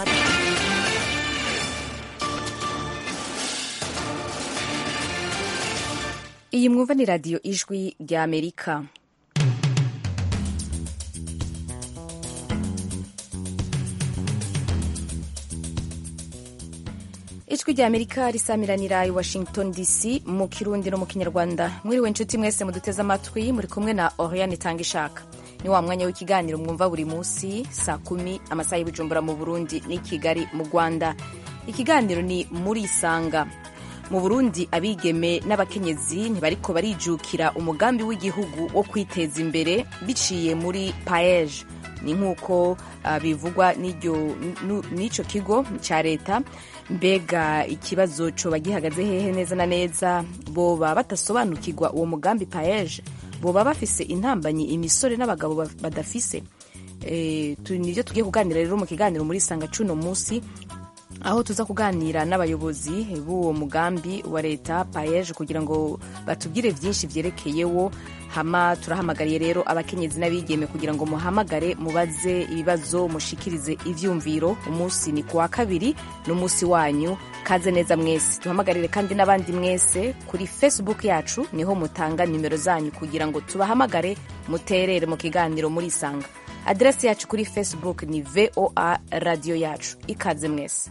kabiri iyi mwumva ni radiyo ijwi rya amerika ijwi rya amerika risamiranira i washington dc mu kirundi no mu kinyarwanda mwiriwe inshuti mwese muduteze amatwi muri kumwe na oriane itanga ishaka ni wa mwanya w'ikiganiro mwumva buri munsi saa kumi amasaha y'ubujumbura mu burundi n'i kigali mu rwanda ikiganiro ni muri isanga mu burundi abigeme n'abakenyezi ntibariko barijukira umugambi w'igihugu wo kwiteza imbere biciye muri paeje ni nk'uko uh, bivugwa n'icyo kigo cya leta mbega ikibazo coba gihagaze hehe neza na neza boba batasobanukirwa uwo mugambi paeje boba bafise intambanyi imisore n'abagabo badafise e, nivyo tugiye kuganira rero mu kiganiro muri sanga cuno musi aho tuza kuganira n'abayobozi b'uwo mugambi wa leta paeje kugira ngo batubwire byinshi vyerekeyewo hama turahamagariye rero abakenyezi n'abigeme kugira ngo muhamagare mubaze ibibazo mushikirize ivyumviro umunsi ni kuwa kabiri n'umunsi wanyu kaze neza mwese tuhamagarire kandi n'abandi mwese kuri facebook yacu niho mutanga nimero zanyu kugira ngo tubahamagare muterere mu kiganiro muri isanga aderesi yacu kuri facebook ni voa radio yacu ikaze mwese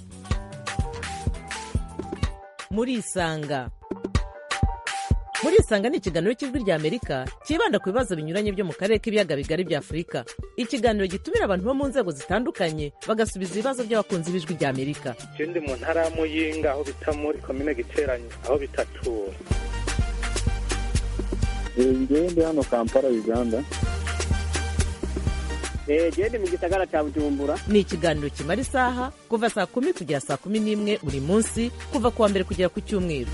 muri isanga muri isanga ni ikiganiro cy'ijwi rya amerika cyibanda ku bibazo binyuranye byo mu karere k'ibiyaga bigari bya afurika ikiganiro gitumira abantu bo mu nzego zitandukanye bagasubiza ibibazo by'abakunzi b'ijwi rya amerika je ndi mu ntara ya muyinga aho bita muri komine giteranye aho bitatura ngewe ndi hano kampala uganda gende mu gisagara cya bujumbura ni ikiganiro kimara isaha kuva saa kumi kugera saa kumi n'imwe buri munsi kuva ku wa mbere kugera ku cyumweru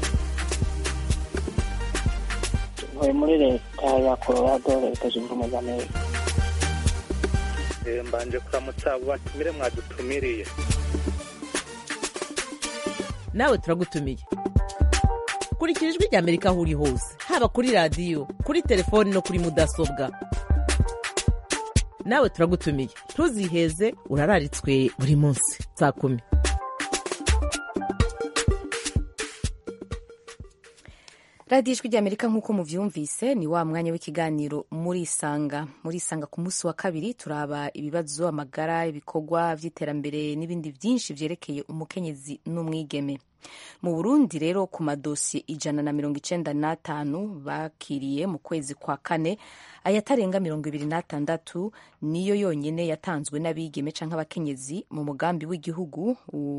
ntuye muri leta ya colorado leta zunze ubumwe za amerika mbanje kuramutsa abo batumire mwadutumiriye nawe turagutumiye kurikira ijwi rya amerika aho uri hose haba kuri radiyo kuri telefoni no kuri mudasobwa nawe turagutumiye ntuziheze urararitswe buri munsi saa kumi radiyo ijwi ry'amerika nk'uko muvyumvise ni wa mwanya w'ikiganiro muri isanga muri isanga ku munsi wa kabiri turaba ibibazo amagara ibikorwa vy'iterambere n'ibindi vyinshi vyerekeye umukenyezi n'umwigeme mu burundi rero ku madosiye ijana na mirongo icenda n'atanu bakiriye mu kwezi kwa kane ayatarenga mirongo ibiri n'atandatu niyo yonyene yatanzwe n'abigeme canke abakenyezi mu mugambi w'igihugu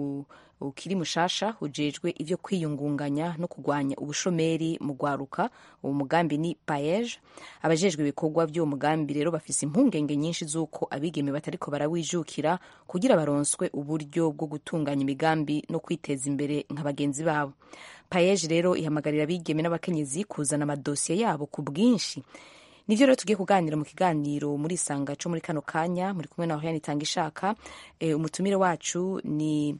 ukiri mushasha ujejwe ivyo kwiyungunganya no kugwanya ubushomeri mu gwaruka uwo mugambi ni paeje abajejwe ibikorwa vy'uwo mugambi rero bafise impungenge nyinshi z'uko abigeme batariko barawijukira kugira baronswe uburyo bwo gutunganya imigambi no kwiteza imbere nka bagenzi babo paeje rero ihamagarira abigeme n'abakenyezi kuzana amadosiye yabo ku bwinshi nivyo rero tugiye kuganira mu kiganiro muri isanga co muri kano kanya muri kumwe na Oriane itanga ishaka e, umutumire wacu ni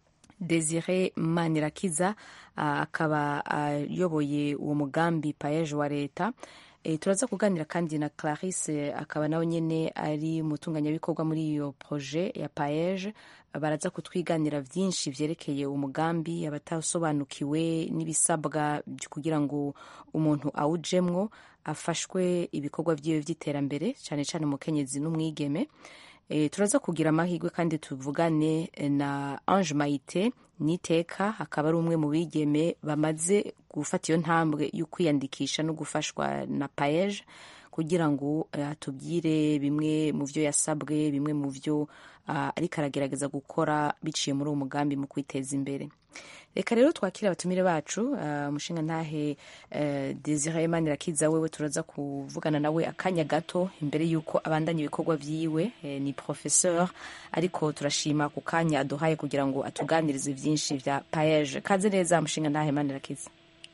Desire Manirakiza akaba ayoboye uwo mugambi paeje wa leta e, turaza kuganira kandi na Clarisse akaba nawe nyene ari umutunganyabikorwa muri iyo projet ya paeje baraza kutwiganira vyinshi vyerekeye umugambi abatasobanukiwe n'ibisabwa kugira ngo umuntu awujemwo afashwe ibikorwa vyiwe vy'iterambere cane cane umukenyezi n'umwigeme e, turaza kugira amahirwe kandi tuvugane na Ange Maite niteka akaba ari umwe mu bigeme bamaze gufata iyo ntambwe yo kwiyandikisha no gufashwa na paeje kugira ngo atubwire bimwe mu vyo yasabwe bimwe mu vyo uh, ariko aragerageza gukora biciye muri uwo mugambi mu kwiteza imbere reka rero twakire abatumire bacu umushinga uh, ntahe uh, Desire Manirakiza wewe turaza kuvugana nawe akanya gato imbere y'uko abandanya ibikorwa vyiwe eh, ni professeur ariko turashima ku kanya aduhaye kugira ngo atuganirize vyinshi vya paeje kaze neza umushinga ntahe Manirakiza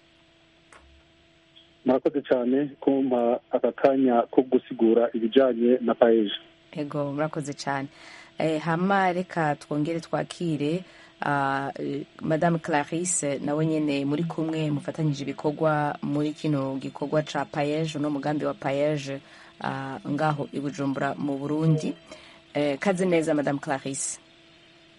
murakoze cyane kumpa aka kanya ko gusigura ibijanye na paeje ego murakoze cyane eh, hama reka twongere twakire uh, madame clarisse nawe nyene muri kumwe mufatanyije ibikorwa muri kino gikorwa ca paeje no mugambi wa paeje uh, ngaho i bujumbura mu burundi eh, kaze neza madame clarisse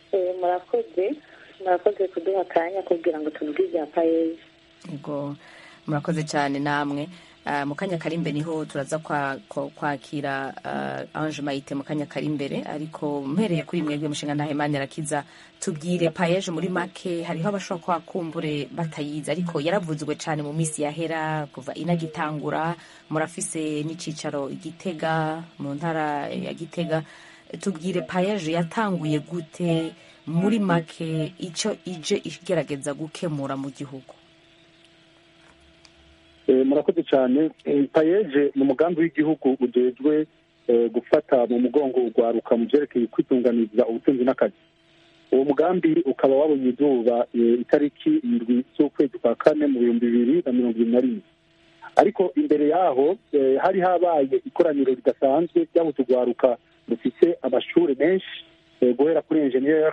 Eh, murakoze murakoze kuduha akanya kugira ngo tuvuge ibya payeje Yego murakoze cyane namwe Ah, mu kanya kari imbere niho turaza kwa- kwa- kwakira ah, Ange Maite mu kanya kari imbere ariko mpereye kuri mwebwe mushinga ntahe Imana irakiza tubwire payeje muri make hariho abashobora kuba kumbure batayizi ariko yaravuzwe cyane mu minsi yahera kuva inagitangura murafise n'icicaro igitega mu ntara ya gitega tubwire payeje yatanguye gute muri make icyo ije igerageza gukemura mu gihugu Eh, murakoze cyane Eh, payeje ni umugambi w'igihugu ujejwe eh, gufata mu mugongo urwaruka mu byerekeye kwitunganiza ubutunzi n'akazi uwo mugambi ukaba wabonye izuba eh, itariki indwi z'ukwezi kwa kane mu bihumbi bibiri na mirongo ibiri na rimwe ariko imbere yaho eh, hari habaye ikoraniro ridasanzwe ry'aho urwaruka rufise amashuri menshi eh, guhera kuri enjeniyeri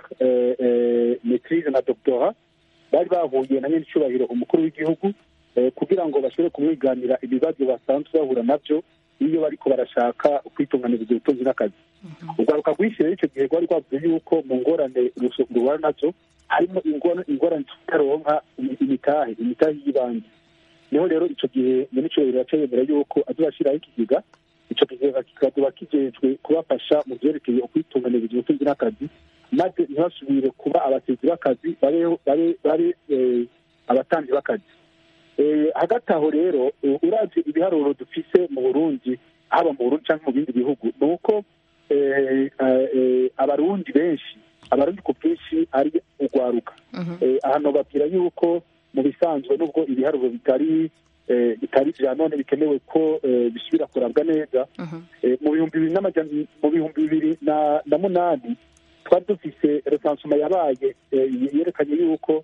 metirize na dogtora bari bahuye na nyenicubahiro umukuru w'igihugu eh, kugira ngo bashobore kumwiganira ibibazo basanzwe bahura nabyo iyo bariko barashaka kwitunganiriza ubutunzi n'akazi urwaruka rwinshi rero icyo gihe rwari rwavuze yuko mu ngorane ruso- ruhura nazo harimo ingorane ingorane tutaronka imi- imitahe imitahe y'ibanze niho rero icyo gihe minicubahiro yaca yemera yuko azobashyiraho ikigega icyo kigega kikazoba kijejwe kubafasha mu byerekeye ukwitunganiriza ubutunzi n'akazi maze ntibasubire kuba abatezi b'akazi babe babe babe eh, abatanzi b'akazi Eh, hagati aho rero eh, uravye ibiharuro dufise mu burundi haba mu burundi canke mu bindi bihugu ni uko eh, eh, abarundi benshi abarundi ku bwinshi ari urwaruka Eh, ahantu babwira yuko mu bisanzwe nubwo ibiharuro bitari eh, bitari vya none bikenewe ko eh, bisubira kurabwa neza Eh, mu bihumbi bibiri n'amajana mu bihumbi bibiri na na munani twari dufise resansuma yabaye eh, yerekanye yuko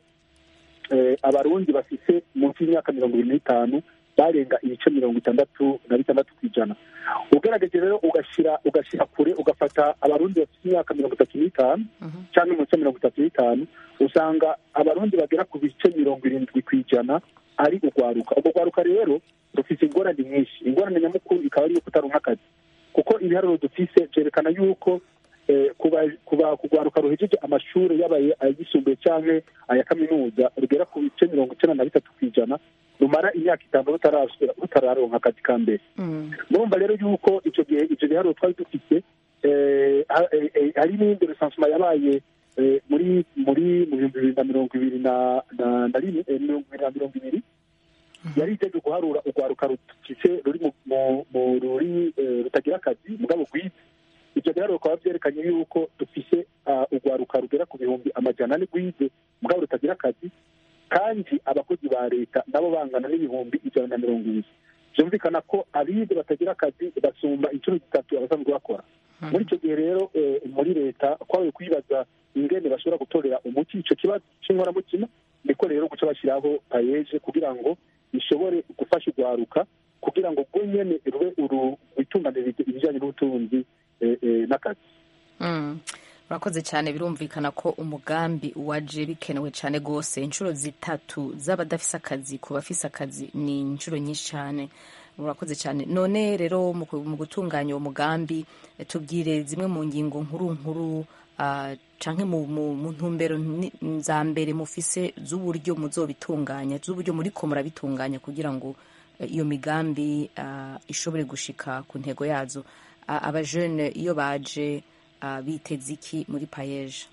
eh, abarundi bafise munsi y'imyaka mirongo ibiri n'itanu barenga ibice mirongo itandatu na bitandatu ku ijana ugerageje rero ugashira ugashira kure ugafata abarundi bafite imyaka mirongo itatu n'itanu cyangwa munsi ya mirongo itatu n'itanu usanga abarundi bagera ku bice mirongo irindwi ku ijana ari urwaruka urwo rwaruka rero rufite ingorane nyinshi ingorane nyamukuru ikaba ari iyo kutaronka akazi kuko ibiharuro dufise byerekana yuko eh, kuba kuba kugwaruka ruhejeje amashuri yabaye ayisumbuye cyangwa aya kaminuza rugera ku bice mirongo icyenda na bitatu ku ijana rumara imyaka itanu rutarasubira rutararonka akazi ka mbere murumva rero yuko icyo gihe icyo giharuro twari dufite eh, ha- eh, eh, hari n'iyindi resansuma yabaye eh, muri muri mu bihumbi bibiri na mirongo ibiri na na na rimwe eh, mirongo ibiri na mirongo ibiri yari itegereje guharura urwaruka rufise ruri mu mu- mu ruri eh, rutagira akazi mugabo rwize ibyo rero bikaba byerekanye yuko dufise ah, urwaruka rugera ku bihumbi amajana ane rwize mugabo rutagira akazi kandi abakozi ba leta nabo bangana n'ibihumbi ijana na mirongo ibiri byumvikana ko abize batagira akazi basumba inshuro zitatu abasanzwe bakora muri icyo gihe rero eh, muri leta twabaye kwibaza ingene bashobora gutorera umuti icyo kibazo cy'inkoramutima niko rero guca bashyiraho payeje kugira ngo bishobore gufasha urwaruka kugira ngo rwo nyene rube uru rwitunganirize ibijyanye n'ubutunzi eh, eh, n'akazi Mm. urakoze cyane birumvikana ko umugambi waje bikenewe cyane rwose inshuro zitatu z'abadafise akazi ku bafise akazi ni inshuro nyinshi cyane urakoze cyane none rero mu ku- mu gutunganya uwo mugambi eh, tubwire zimwe mu ngingo nkuru nkuru ah, canke mu, mu, mu ntumbero ni- za mbere mufise z'uburyo muzobitunganya z'uburyo muriko murabitunganya kugira ngo eh, iyo migambi ah, ishobore gushika ku ntego yazo Ah, abajene iyo baje ah, biteze iki muri payeje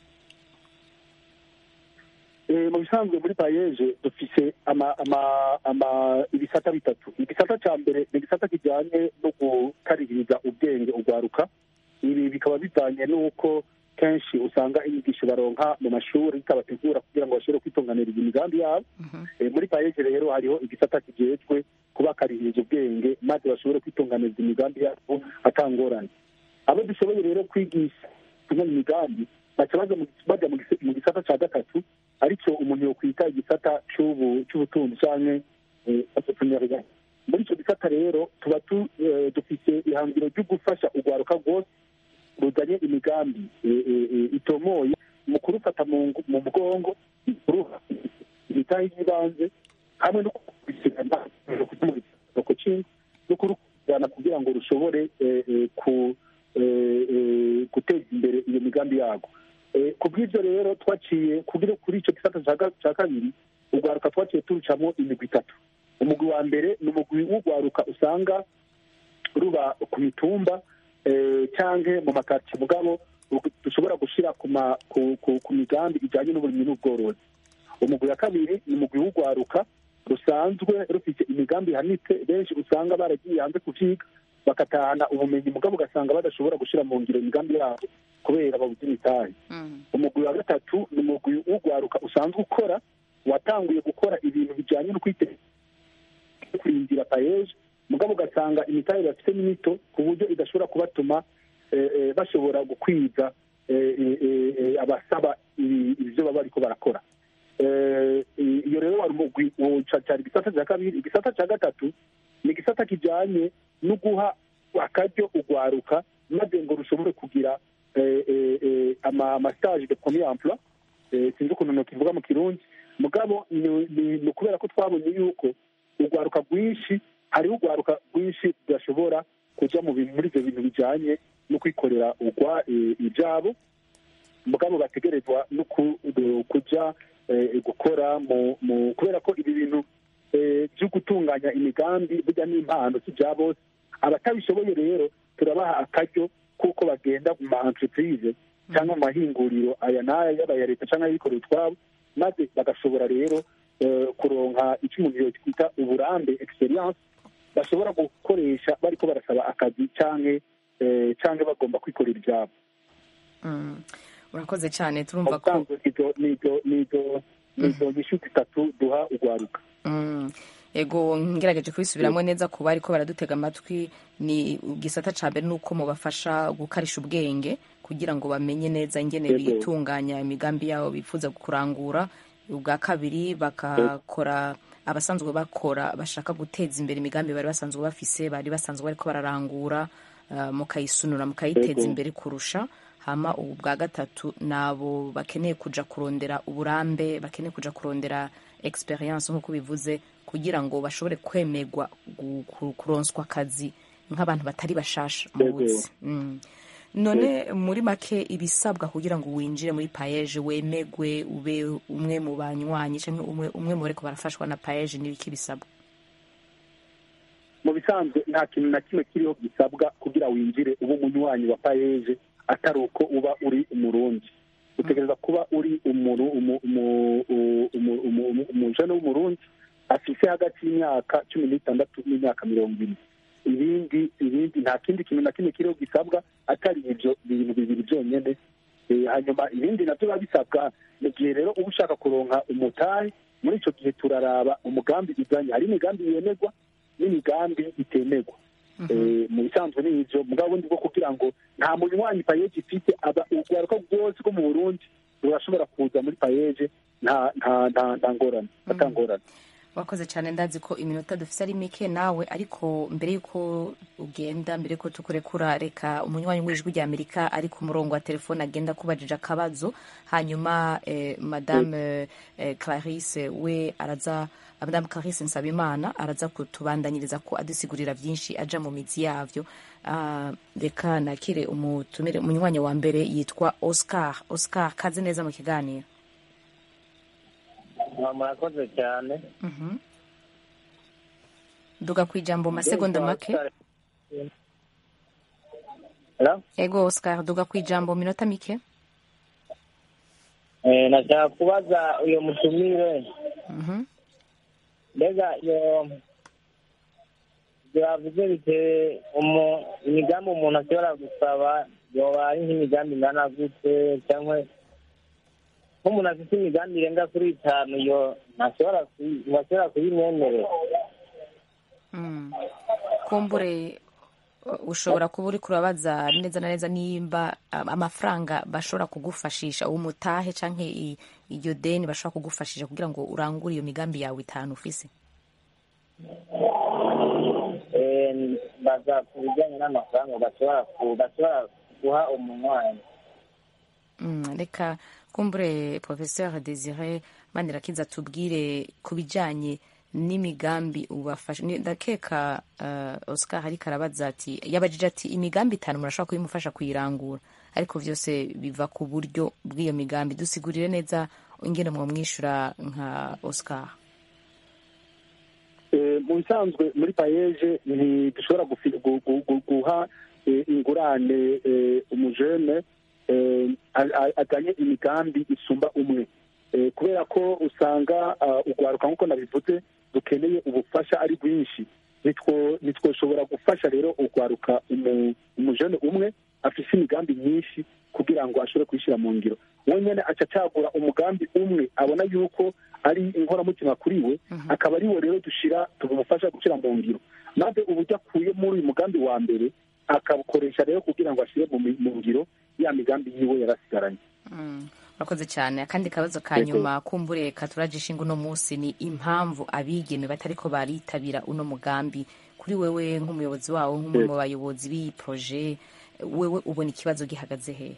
Eh, mu bisanzwe muri payeje dufise ama ama ama ibisata bitatu igisata cya mbere ni igisata kijyanye no gukaririza ubwenge urwaruka ibi bikaba bivanye n'uko kenshi usanga inyigisho baronka mu mashuri zitabategura kugira ngo bashobore kwitunganiriza imigambi yabo Eh, muri payeje rero hariho igisata kijejwe kubakaririza ubwenge maze bashobore kwitunganiriza imigambi yabo atangorane abo dushoboye rero kwigisha imwe mu migambi baca baja mu- baja mu gis- mu gisata cya gatatu aricyo umuntu yokwita igisata c'ubu- c'ubutunzi canke eh, entrepreneuriat. muri icyo gisata rero tuba tu- eh, dufise ihangiro ryo gufasha urwaruka rwose ruzanye imigambi eh, eh, eh, itomoye mu kurufata mu ngu- mu mugongo kuruha imitahe y'ibanze hamwe no kubisigana no kurujyana kugira ngo rushobore eh, eh, ku eh, eh, guteza imbere iyo migambi yarwo Eh, ku bw'ibyo rero twaciye kugira kuri icyo gisata cya ga- cya kabiri urwaruka twaciye turucamo imigwi itatu umugwi wa mbere ni umugwi w'urwaruka usanga ruba ku mitumba eh, canke mu makaritsiye mugabo ru- dushobora gushyira ku ma- ku- ku- ku migambi ijyanye n'uburimyi n'ubworozi umugwi wa kabiri ni umugwi w'urwaruka rusanzwe rufite imigambi ihanitse benshi usanga baragiye hanze kuvyiga bagatahana ubumenyi mugabo ugasanga badashobora gushyira mu ngiro imigambi yabo kubera babuze imitahe umugwi wa gatatu ni umugwi w'urwaruka usanzwe ukora watanguye gukora ibintu bijyanye no kwiteza kurindira payeje mugabo ugasanga imitahe bafite ni mito ku buryo idashobora kubatuma eh, eh, bashobora gukwiza eh, eh, eh, eh, abasaba ibi- ibyo baba bariko barakora Eh, i- iyo rero wari umugwi uwo ca- cari igisata cya kabiri igisata cya gatatu ni igisata kijanye no guha akaryo urwaruka maze ngo rushobore kugira eh, eh, eh, ama- amastage de premier emploi eh, sinzi ukuntu nokivuga mu kirundi mugabo ni ni- ni ukubera ko twabonye yuko urwaruka rwinshi hariho urwaruka rwinshi rudashobora kuja mu bintu muri ivyo bintu bijanye no kwikorera urwa eh, ivyabo mugabo bategerezwa no ku- eh, kuja eh, gukora mu mu kubera ko ibi bintu eh, byo gutunganya imigambi burya n'impano si bya bose abatabishoboye rero turabaha akaryo kuko bagenda mu ma entreprise cyangwa mu mahinguriro aya n'aya yaba aya leta cyangwa ayikorera utwabo maze bagashobora rero eh, kuronka icyo umuntu yokwita uburambe experience bashobora gukoresha bariko barasaba akazi canke eh, canke bagomba kwikorera ibyabo Mm. urakoze cyane turumva ko ubusanzwe izo nizo nizo nizo nyishu zitatu duha urwaruka Mm. ego ngerageje kubisubiramo neza ku bari ko baradutega amatwi ni igisata ca mbere nuko mubafasha gukarisha ubwenge kugira ngo bamenye neza ingene Yego. bitunganya imigambi yabo bifuza kurangura ubwa kabiri bakakora abasanzwe bakora bashaka guteza imbere imigambi bari basanzwe bafise bari basanzwe bariko bararangura uh, mukayisunura mukayiteza Yego. imbere kurusha hama ubu bwa gatatu nabo bakeneye kuja kurondera uburambe bakeneye kuja kurondera experience nk'uko bivuze kugira ngo bashobore kwemerwa gu- ku- kuronswa akazi nk'abantu batari bashasha mu Yego. buzi Mm. none muri make ibisabwa kugira ngo winjire muri payeje wemegwe ube umwe mu banywanyi cyangwa umwe, umwe mu bariko barafashwa na payeje n'ibiki bisabwa mu bisanzwe nta kintu na kimwe kiriho gisabwa kugira winjire uba umunywanyi wa payeje atari uko uba uri umurundi utegereza kuba uri umuru umu- umu- u- umu- umu- umu- umujene w'umurundi afise hagati y'imyaka cumi n'itandatu n'imyaka mirongo ine ibindi ibindi nta kindi kintu na kimwe kiriho gisabwa atari ibyo bintu bibiri byonyine Eh, hanyuma ibindi nabyo biba bisabwa mu gihe rero uba ushaka kuronka umutahe muri icyo gihe turaraba umugambi uzanye hari imigambi yemerwa n'imigambi itemerwa Eh, mu bisanzwe ni ivyo mugabo bundi bwo kugira ngo nta munywanyi payeje ifite aba urwaruka rwose rwo mu burundi rurashobora kuza muri payeje nta nta nta nta ngorane atangorane wakoze cyane ndazi ko iminota dufite ari mike nawe ariko mbere y'uko ugenda mbere y'uko tukurekura reka umunywanyi w'ijwi rya amerika ari ku murongo wa telefone agenda kubajije akabazo hanyuma eh, madame eh, clarisse we araza madame clarisse nsabimana araza kutubandanyiriza ko adusigurira byinshi aja mu mizi yavyo Ah, reka nakire umutumire umunywanyi wa mbere yitwa oscar oscar kaze neza mu kiganiro murakoze cyane Mhm. duga ku ijambo mu masegonda make Hello? ego oscar duga ku ijambo mu minota mike Eh, nashaka kubaza uyo mutumire Mhm. mbega iyo ibyo bavuze bitewe umu- imigambi umuntu ashobora gusaba yoba ari nk'imigambi ingana gute cyangwa nk'umuntu afite imigambi irenga kuri itanu yo ntashobora kuyi- ntashobora kuyimwemerera Mm. kumbure uh, ushobora kuba uri kurabaza neza na neza nimba um, amafaranga bashobora kugufashisha umutahe canke i- iryo deni bashobora kugufashisha kugira ngo urangure iyo migambi yawe itanu ufise Eh, baza ku bijyanye n'amafaranga bashobora ku- bashobora guha umunywanyi Mm, reka kumbure professeur desire manirakiza tubwire ku bijanye n'imigambi ubafasha ni- ndakeka uh, oscar hariko arabaza ati yabajije ati imigambi itanu murashobora kuyimufasha kuyirangura ariko vyose biva ku buryo bw'iyo migambi dusigurire neza ingene mwomwishura nka oscar Eh, mu bisanzwe muri payeje ntidushobora gufi- gu- gu- gu- guha eh, ingurane eh, umujene eh, a- a- ajanye imigambi isumba umwe Eh, kubera ko usanga ah, ugwaruka nk'uko nabivuze dukeneye ubufasha ari bwinshi Nitwo- ntitwoshobora gufasha rero ugwaruka umu- umujene umwe afise imigambi myinshi kugira ngo ashobore kuyishyira mu ngiro wenyine aca acagura umugambi umwe abona yuko ari inkoramutima kuri we akaba ari we rero dushira tumufasha gushyira mu ngiro maze uburyo akuye muri uyu mugambi wa mbere akabukoresha rero kugira ngo ashyire mu mi- mu ngiro ya migambi yiwe yarasigaranye Mm, urakoze cyane akandi kabazo ka nyuma kumbure katurajisha ingo uno munsi ni impamvu abigeme batariko baritabira uno mugambi kuri wewe nk'umuyobozi wawo nk'umwe mu bayobozi b'iyi proje wewe ubona ikibazo gihagaze he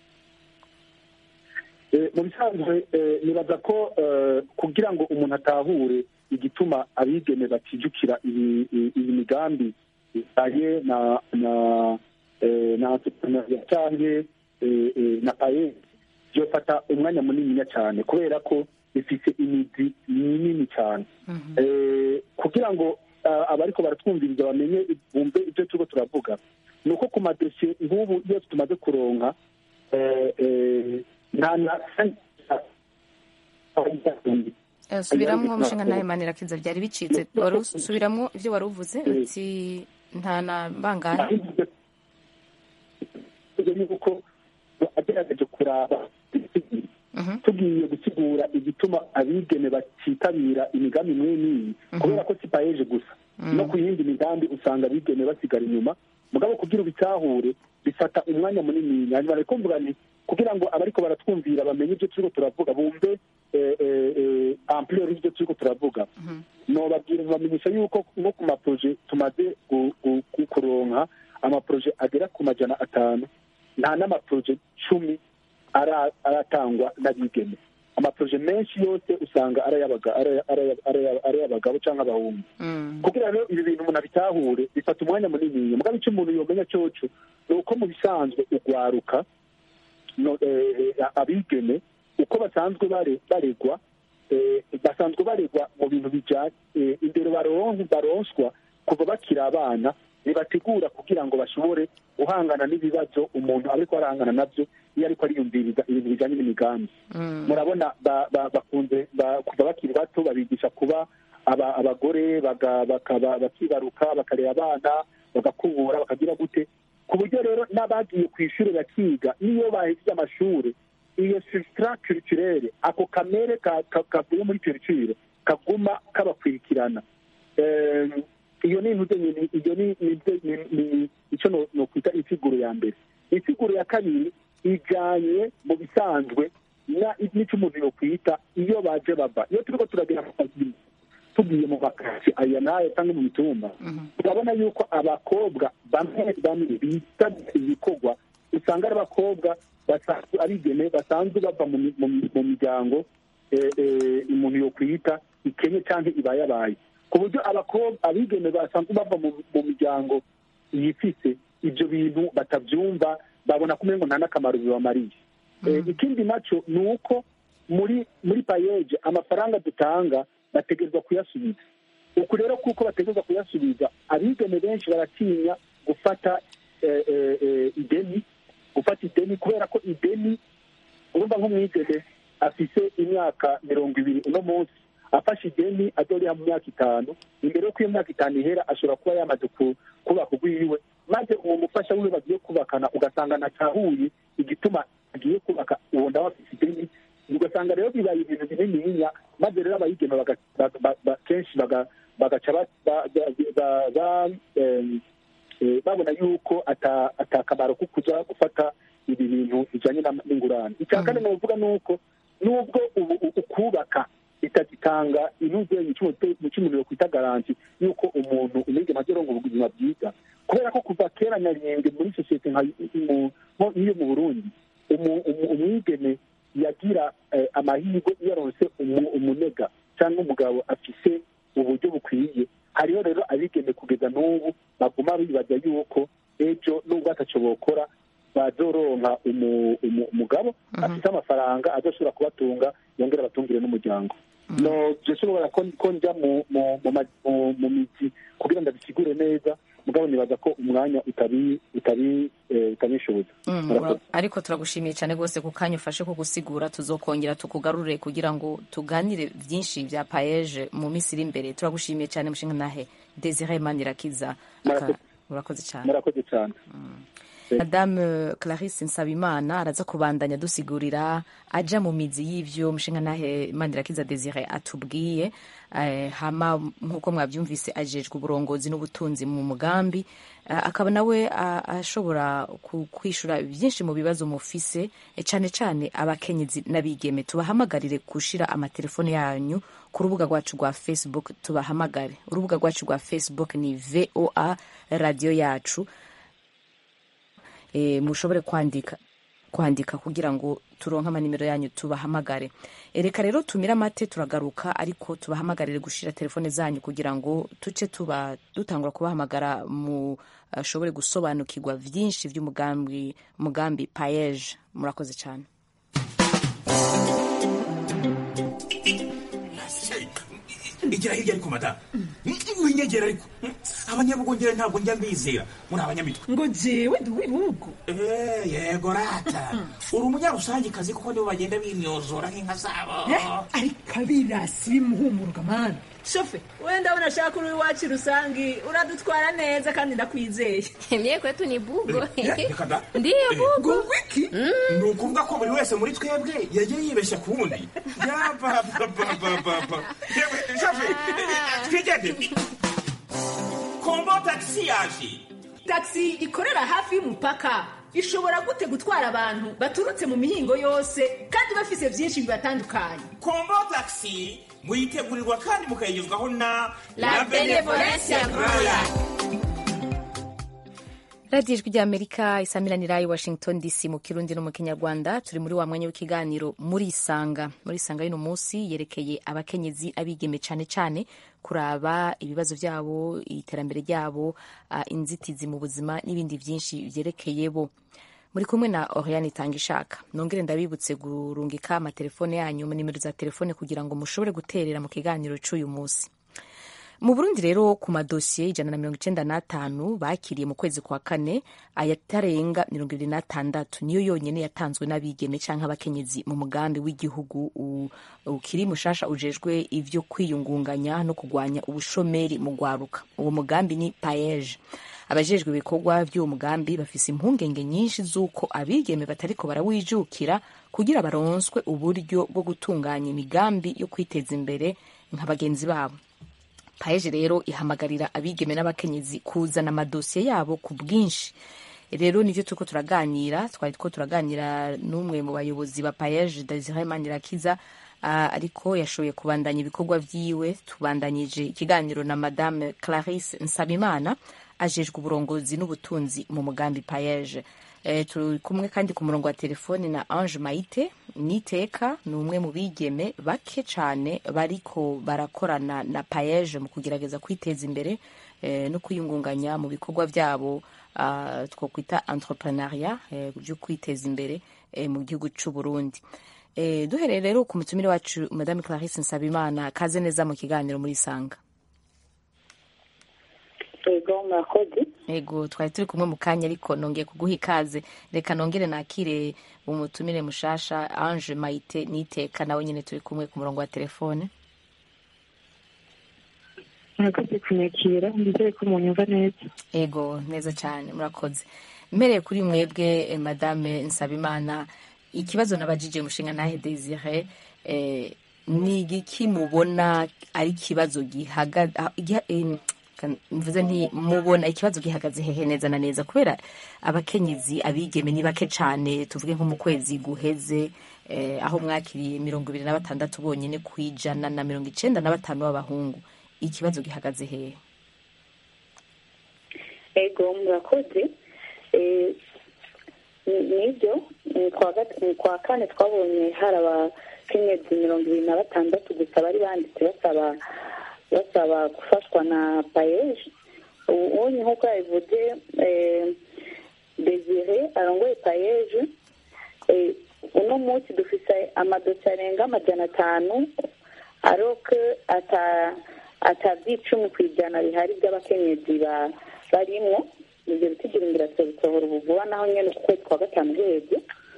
Eh, mu bisanzwe eh, nibaza ko eh, kugira ngo umuntu atahure igituma abigeme batijukira iyi iyi- iyi migambi ijanye na na eh, na entrepreneuria canke eh, eh, na paye byofata umwanya muniniya cyane kubera ko bifise imizi minini cyane Eh, kugira ngo ah, abariko baratwumviriza bamenye bumve ibyo turiko turavuga ni uko ku madosiye nk'ubu iyo tumaze kuronka eh, eh, nta na Eh, subiramwo umushinga ntahe manirakiza byari bicitse wari us- subiramwo ivyo wari uvuze uti nta na bangahe yuko agerageje kuraba Mhm. tugiye gusigura igituma abigeme batitabira imigambi imwe n'iyi kubera ko si payeje gusa no ku yindi migambi usanga abigeme basigara inyuma mugabo kugira ubitahure bifata umwanya munini hanyuma reko mvuga nti kugira ngo abariko baratwumvira bamenye ibyo turiko turavuga bumve eh, eh, eh, ampleur y'ibyo turiko turavuga nobabwira bamenyesha yuko nko ku maproje tumaze gu- gu- gu- kuronka amaproje agera ku majana atanu nta n'amaproje cumi ara- aratangwa n'abigeme amaproje menshi yose usanga ari ay'abaga- ari- ari- ari- ari ay'abagabo cyangwa abahungu Mm. kugira rero ibi bintu umuntu abitahure bifata umwanya munini mugabo icyo umuntu yomenya cyoco ni uko mu bisanzwe ugwaruka no, eh, eh, abigeme uko basanzwe bare- baregwa eh, basanzwe baregwa mu bintu bijanye eh, indero baron- baronswa kuva bakiri abana ntibategura kugira ngo bashobore guhangana n'ibibazo umuntu ariko arahangana nabyo iyo ariko ariyumviriza ibintu bijanye n'imigambi Mm. murabona ba- ba- bakunze ba- kuva bakiri bato babigisha kuba aba- abagore baga- bakaba- bakibaruka bakarera abana bagakubura bakagira gute ku buryo rero n'abagiye ku ishuri bakiga n'iyo bahejeje amashuri iyo substrat culturelle ako kamere ka- ka- kavuye muri culture kaguma kabakurikirana Eh, iyo ni intuze nyine iyo ni ni- ni- ni- icyo no- nokwita insiguro ya mbere insiguro ya kabiri ijanye mu bisanzwe na- n'icyo umuntu yokwita iyo baje bava iyo turiko turagera mu kazi tugiye mu makasi aya n'aya cyangwa mu mitumba turabona yuko abakobwa bamwe bamwe bitabira ibikorwa usanga ari abakobwa basanzwe abigeme basanzwe bava mu mi- mu mi- mu miryango eh, eh, umuntu yokwita ikenye cyangwa ibayabaye ku buryo abakobwa abigeme basanzwe bava mu mu miryango yifise ibyo bintu batabyumva babona ko umengo nta n'akamaro bibamariye Eh, ikindi nacyo ni uko muri muri payeje amafaranga dutanga bategerezwa kuyasubiza uku rero kuko bategerezwa kuyasubiza abigeme benshi baratinya gufata eh, eh, eh, ideni gufata ideni kubera ko ideni urumva nk'umwigeme afise imyaka mirongo ibiri uno munsi afashe ideni azoriha mu myaka itanu imbere y'uko iyo myaka itanu ihera ashobora kuba yamaze ku- kubaka urwiwe maze uwo mufasha wiwe bagiye kubakana ugasanga natahuye igituma agiye kubaka uwo nawe afise ideni ugasanga rero bibaye ibintu binininya maze rero abayigeme baga- ba- ba- ba- kenshi baga- bagaca ba- ba- ba- ba- ba- em, eh, babona yuko ata- atakamaro ko kuja gufata ibi bintu bijanye na- n'ingurane icya kane novuga ni uko nubwo ubu u- ukubaka bitagitanga intuzenyi mu cy'umuntu yokwita garanti yuko umuntu umwigeme azoronga ubuzima bwiza kubera ko kuva kera nyarenge muri sosiyete nka mu- nko iyo mu burundi umu- umu- umwigeme yagira eh, amahirwe iyo aronse umu- umunega cyangwa umugabo afise uburyo bukwiye hariho rero abigeme kugeza n'ubu baguma bibaza yuko ejo nubwo ataco bokora bazoronka umu- umu- umugabo afite amafaranga azoshobora kubatunga yongera abatungire n'umuryango no byoshobora ko ko njya mu mu mu ma- mu- mu mizi kugira ngo abisigure neza mugabo nibaza ko umwanya utabi utabi eh, utabishoboza Mm, Murakoze. ura- ariko turagushimiye cyane rwose ku kanya ufashe ko gusigura tuzokongera tukugarure kugira ngo tuganire byinshi bya payeje mu minsi iri imbere turagushimiye cyane mushinga nahe desire manirakiza Murakoze. urakoze cyane murakoze cyane madame clarisse nsabimana araza kubandanya dusigurira aja mu mizi y'ivyo mushinga nahe manirakiza desire atubwiye eh, hama nk'uko mwabyumvise ajejwe uburongozi n'ubutunzi mu mugambi eh, akaba nawe a- ashobora ku- kwishura byinshi mu bibazo mufise eh, cane cane abakenyezi n'abigeme tubahamagarire gushira amatelefone yanyu ku rubuga rwacu rwa facebook tubahamagare urubuga rwacu rwa facebook ni voa radio yacu e, mushobore kwandika kwandika kugira ngo turonke amanimero yanyu tubahamagare E, reka rero tumire amate turagaruka ariko tubahamagarire gushira telefone zanyu kugira ngo tuce tuba dutangura kubahamagara mu ashobore gusobanukirwa vyinshi vy'umugambi mugambi payeje murakoze cyane igira hirya ariko madamu winyegera ariko abanyabugongera ntabwo njya mbizera muri abanyamitwe ngo jewe ndi uw'ibihugu Eh, yego rata uri umunyarusangikazi kuko nibo bagenda bimyozora nk'inka zabo ariko abirasi bimuhumuruka mani shofe wenda ndabona ashaka uri iwacu rusangi uradutwara neza kandi ndakwizeye Mie kwetu ni bugo. Eh, reka da. Ndiyo bugo. ngo wiki ni ukuvuga ko buri wese muri twebwe yagiye yibeshya ku wundi yabababababa yewe shafe twigende kombo tagisi yaje taxi ikorera hafi y'umupaka ishobora gute gutwara abantu baturutse mu mihingo yose kandi bafise byinshi bibatandukanye kombo tagisi muyitegurirwa kandi mukayigezwaho na La Benevolencia Royal. radiyo ijwi ry'amerika isamiranira i washington dc mu kirundi no mu kinyarwanda turi muri wa mwanya w'ikiganiro muri isanga muri isanga y'uno munsi yerekeye abakenyezi abigeme cyane cyane kuraba ibibazo byabo iterambere ryabo ah, inzitizi mu buzima n'ibindi byinshi byerekeye bo muri kumwe na oriane itanga ishaka nongere ndabibutse gurungika amatelefone yanyu mu nimero za telefone kugira ngo mushobore guterera mu kiganiro cy'uyu munsi mu burundi rero ku madosiye ijana na mirongo icenda n'atanu bakiriye mu kwezi kwa kane ayatarenga mirongo ibiri n'atandatu niyo yonyene yatanzwe n'abigeme canke abakenyezi mu mugambi w'igihugu u- ukiri mushasha ujejwe ivyo kwiyungunganya no kugwanya ubushomeri mu gwaruka uwo mugambi ni paeje abajejwe ibikorwa by'uwo mugambi bafise impungenge nyinshi z'uko abigeme batariko barawijukira kugira baronswe uburyo bwo gutunganya imigambi yo kwiteza imbere nka bagenzi babo paeje rero ihamagarira abigeme n'abakenyezi kuzana amadosiye yabo ku bwinshi rero nivyo turiko turaganira twari two turaganira n'umwe mu bayobozi ba paeje desire manirakiza uh, ariko yashoboye kubandanya ibikorwa vyiwe tubandanyije ikiganiro na madame clarisse nsabimana ajejwe uburongozi n'ubutunzi mu mugambi paeje e, turi kumwe kandi ku murongo wa telefoni na ange maite niteka ni umwe mu bigeme bake cyane bariko barakorana na paeje mu kugerageza kwiteza imbere e, no kwiyungunganya mu bikorwa byabo uh, twokwita entrepreneuria e, byo kwiteza imbere e, mu gihugu c'u Burundi e, duhereye rero ku mutumire wacu madame clarisse nsabimana kaze neza mu kiganiro muri sanga Ego murakoze ego twari turi kumwe mu kanya ariko nongeye kuguha ikaze reka nongere nakire umutumire mushasha ange maite niteka nawe nyine turi kumwe ku murongo wa telefone murakoze kunyakira ndizere ko munyumva neza ego neza cyane murakoze mpereye kuri mwebwe eh, madame nsabimana ikibazo nabajije umushinga ntahe desire eh, ni igiki mubona ari ikibazo gihagaze mvuze nti mubona ikibazo gihagaze hehe neza na neza kubera abakenyezi abigeme ni bake cyane tuvuge nko mu kwezi guheze eh, aho mwakiriye mirongo ibiri na batandatu bonyine ku ijana na mirongo icenda na batanu b'abahungu ikibazo gihagaze hehe ego murakoze Eh, ni- nibyo ni kwa gat- ni kwa kane twabonye hari abakenyezi mirongo ibiri na batandatu gusa bari banditse basaba basaba gufashwa na payeje ubu nk'uko yabivuze desire arongoye payeje uno munsi dufite amadosiye arenga amajana atanu aroke atabyicumi ku ijana bihari by'abakenyezi barimwo ibyo bitigira ingiraso bisohora ubuvuba naho nyine ku kwezi kwa gatanu guheze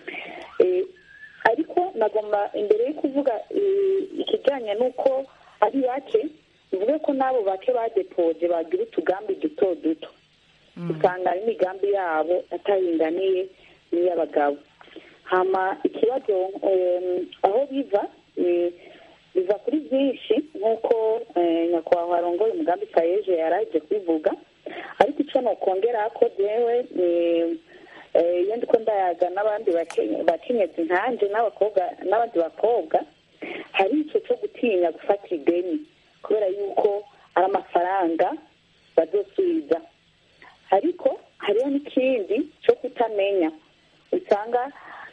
ariko nagomba imbere yo kuvuga ikijyanye n'uko ari bake bivuge ko n'abo bake badepoje bagira utugambi duto duto usanga imigambi yabo ataringaniye n'iy'abagabo hama ikibazo aho biva biva kuri byinshi nk'uko nyakubahwa arongoye umugambi payeje yaraje kubivuga ariko icyo nokongera ko jewe iyo ndiko ndayaga n'abandi bakenyezi nkanje n'abakobwa n'abandi bakobwa hari icyo cyo gutinya gufata ideni kubera yuko ari amafaranga bazosubiza ariko hariho n'ikindi cyo kutamenya usanga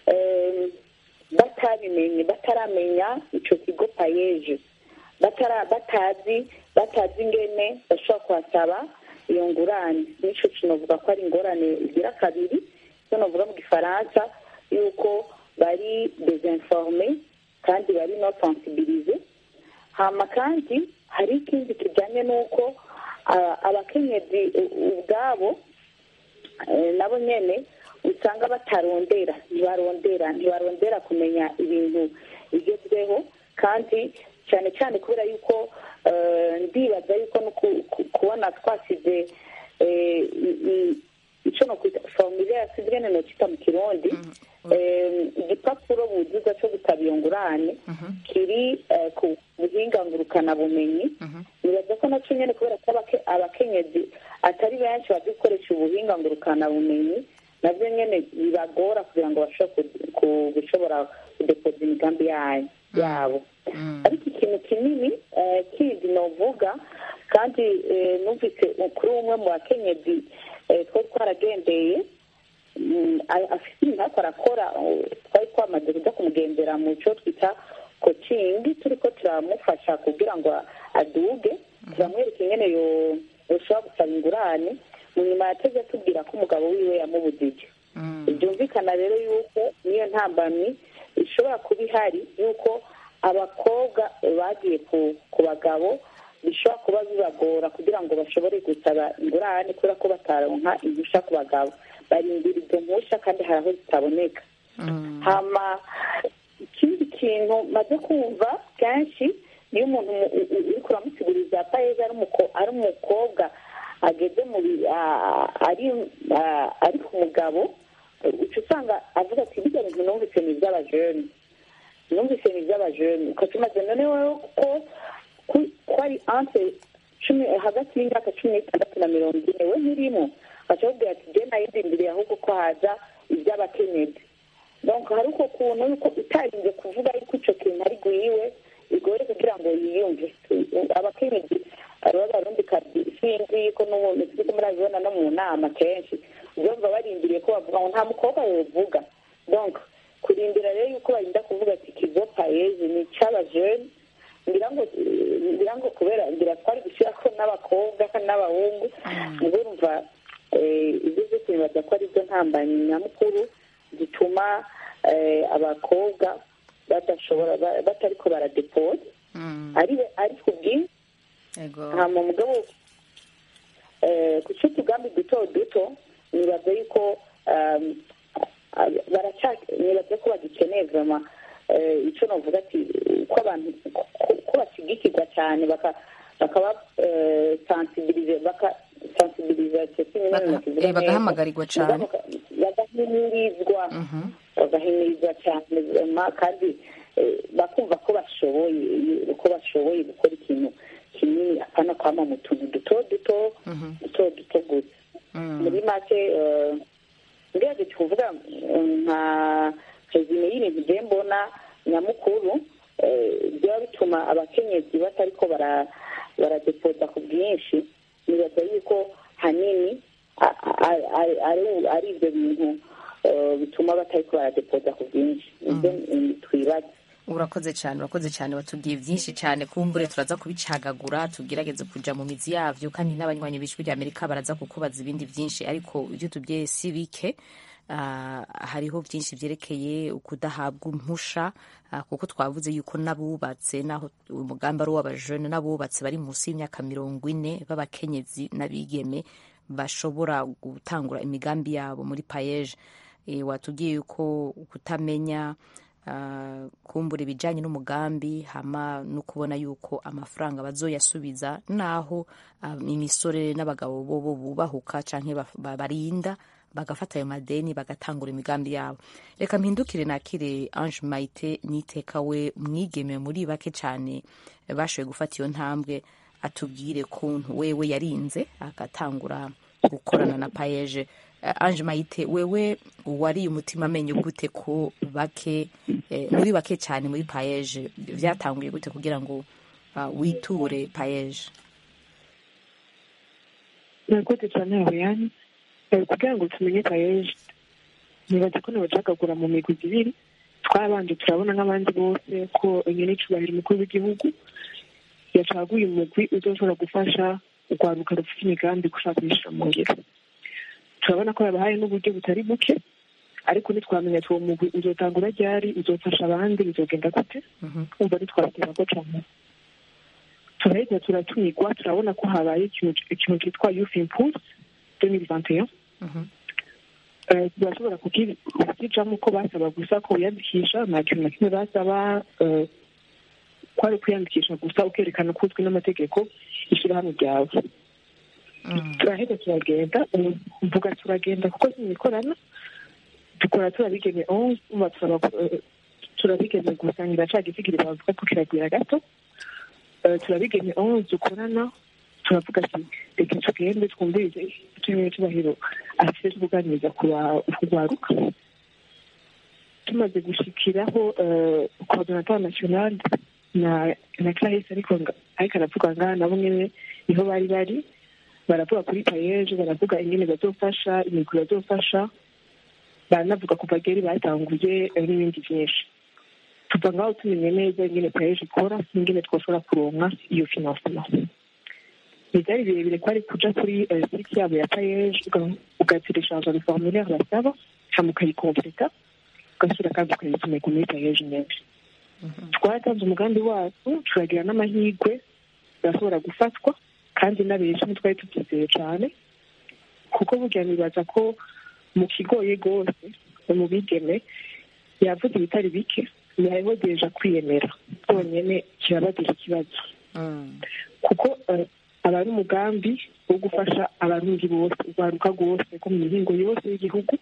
batabimenye bataramenya icyo kigo payeje batazi batazi ingene bashobora kuhasaba iyo ngurane n'icyo kinavuga ko ari ingorane igira kabiri icyo navuga mu gifaransa yuko bari dezinforme kandi bari no sensibilize hama kandi hari ikindi kijyanye n'uko abakenyezi ubwabo nabo nyine usanga batarondera ntibarondera ntibarondera kumenya ibintu bigezweho kandi cyane cyane kubera yuko ndibaza yuko no kubona twasize icyo no kwita formule yasizwe no kita mu kirundi igipapuro buzuza cyo gusaba iyo ngurane kiri ku buhinga ngurukanabumenyi nibaza ko nacyo nyine kubera ko abakenyezi atari benshi bazi gukoresha ubuhinga ngurukanabumenyi nabyo nyine bibagora kugira ngo bashobore gushobora kudepoza imigambi yabo ariko ikintu kinini kindi novuga kandi numvise kuri umwe mu bakenyezi twari twaragendeye afite ibintu ariko arakora twari twamaze kujya kumugendera mu cyo twita kocingi turi ko turamufasha kugira ngo aduge turamwereka ingene yoshobora gusaba ingurane mu nyuma yateze atubwira ko umugabo wiwe yamubujije byumvikana rero yuko niyo ntambamyi ishobora kuba ihari yuko abakobwa bagiye ku bagabo bishobora kuba bibagora kugira ngo bashobore gusaba ingurane kubera ko bataronka impushya ku bagabo barindira izo mpushya kandi hari aho zitaboneka hama ikindi kintu maze kumva kenshi iyo umuntu uri kuramusiguriza payeje ari umukobwa ageze mu ari ku mugabo uca usanga avuga ati bijya bintu numvise ni iby'abajene numvise ni iby'abajene ukaca umaze noneho ko ko ari ante cumi hagati y'imyaka cumi n'itandatu na mirongo ine we ntirimo baca babwira ati jye nayidindiriye ahubwo ko haza iby'abakenyezi donc hari uko kuntu yuko utarinze kuvuga yuko icyo kintu ari guyiwe bigoye kugira ngo yiyumve abakenyezi b'abarundi kazi sinzi ko n'ubu turiko murabibona no mu nama kenshi uzumva barindiriye ko bavuga ngo nta mukobwa yovuga donc kurindira rero yuko barinda kuvuga ati kigo payeje ni icy'abajene ngira ngo ngira ngo kubera ngira twari gushyira ko n'abakobwa n'abahungu ubwo urumva ibyo byose bibaza ko ari byo ntambanyi nyamukuru zituma abakobwa badashobora batariko baradepoza ari ku bwinshi hama mugabo ku cyo tugambi duto duto nibaza yuko nibaza ko bagikeneye vama icyo navuga ati ko abantu ko bashigikirwa cyane bakaba sansibilize bakasansibiliza bagahamagarirwa cyane bagahimirizwa bagahimirizwa cyane kandi bakumva ko bashoboye ko bashoboye gukora ikintu kinini apana kwama mu tuntu duto duto duto duto gusa muri make ngerageje kuvuga nka rezime y'ibintu igiye mbona nyamukuru byaba bituma abakenyezi batariko baradepoza ku bwinshi nibaza yuko hanini ari ibyo bintu bituma batariko baradepoza ku bwinshi ibyo twibaza urakoze cyane urakoze cyane watubwiye byinshi cyane kumbure turaza kubicagagura tugerageze kuja mu mizi yavyo kandi n'abanywanyi b'ijwi rya amerika baraza kukubaza ibindi byinshi ariko ibyo tubwiye si bike Ah, hariho byinshi byerekeye ukudahabwa impusha ah, kuko twavuze yuko n'abubatse naho umugambi ari uw'abajene n'abubatse bari munsi y'imyaka mirongo ine b'abakenyezi n'abigeme bashobora gutangura imigambi yabo muri payeje e, watubwiye yuko kutamenya ah, kumbura ibijyanye n'umugambi hama no kubona yuko amafaranga bazoyasubiza naho ah, imisore n'abagabo bo bo bubahuka canke baf- ba- barinda bagafata ayo madeni bagatangura imigambi yabo reka mpindukire nakire ange mayite niteka we umwigeme muri bake cyane bashoboye gufata iyo ntambwe atubwire kuntu wewe yarinze agatangura gukorana na payeje Eh, ange mayite wewe wariye umutima amenyo gute ko bake eh, muri bake cyane muri payeje byatanguye gute kugira ngo ah, witure payeje murakoze cyane Oriane Eh, kugira ngo tumenye payeje nibaza ko nabacagagura mu migwi ibiri twabanje turabona nk'abandi bose ko nyine icubahiro umukuru w'igihugu yacaguye umugwi uzoshobora gufasha urwaruka rufite imigambi gushaka kuyishyira mu ngiro turabona ko yabahaye n'uburyo butari buke ariko ntitwamenya ati uwo mugwi uzotangura ryari uzofasha abandi bizogenda gute umva ntitwabitera ko cyane turahita turatumirwa turabona ko habaye ikintu ikintu cyitwa youth impulse 2021 Eh, turashobora kuki- kukijamo uko basaba gusa ko wiyandikisha nta kintu na kimwe basaba eh, kwari kwiyandikisha gusa ukerekana ko uzwi n'amategeko ishyirahamwe ryawe turaheza turagenda ubu mvuga turagenda kuko sinikorana dukora turabigeme onze umva turaba eh, turabigeme gusangira ca gisigiri bavuga ko kiragwira gato Eh, turabigeme onze dukorana turavuga ati reka tugende twumvirize icyo cyubahiro afite cyo kuganiriza ku ba- kurwaruka tumaze gushikiraho eh, coordinateur national na na clarisse ariko nga- ariko aravuga ngaha nabo nyene niho bari bari baravuga kuri payeje baravuga ingene bazofasha imigwi bazofasha baranavuga ku bageri batanguye eh, n'ibindi byinshi tuva ngaho tumenye neza ingene payeje ikora n'ingene twoshobora kuronka iyo financement ntibyari birebire ko ari kuja kuri eh, site yabo ya payeje ugatereshaja le formulaire basaba hama ukayikompleta ugasubira kandi ukayisomeka muri payeje nyene twaratanze umugambi wacu turagira n'amahirwe birashobora gufatwa kandi n'abenshi ntitwari tubyizeye cyane kuko burya nibaza ko mu kigoye rwose mu bigeme yavuze ibitari bike hariho deja kwiyemera byonyine kirabagira ikibazo kuko eh, aba ari umugambi wo gufasha abarundi bose urwaruka rwose rwo mu mihingo yose y'igihugu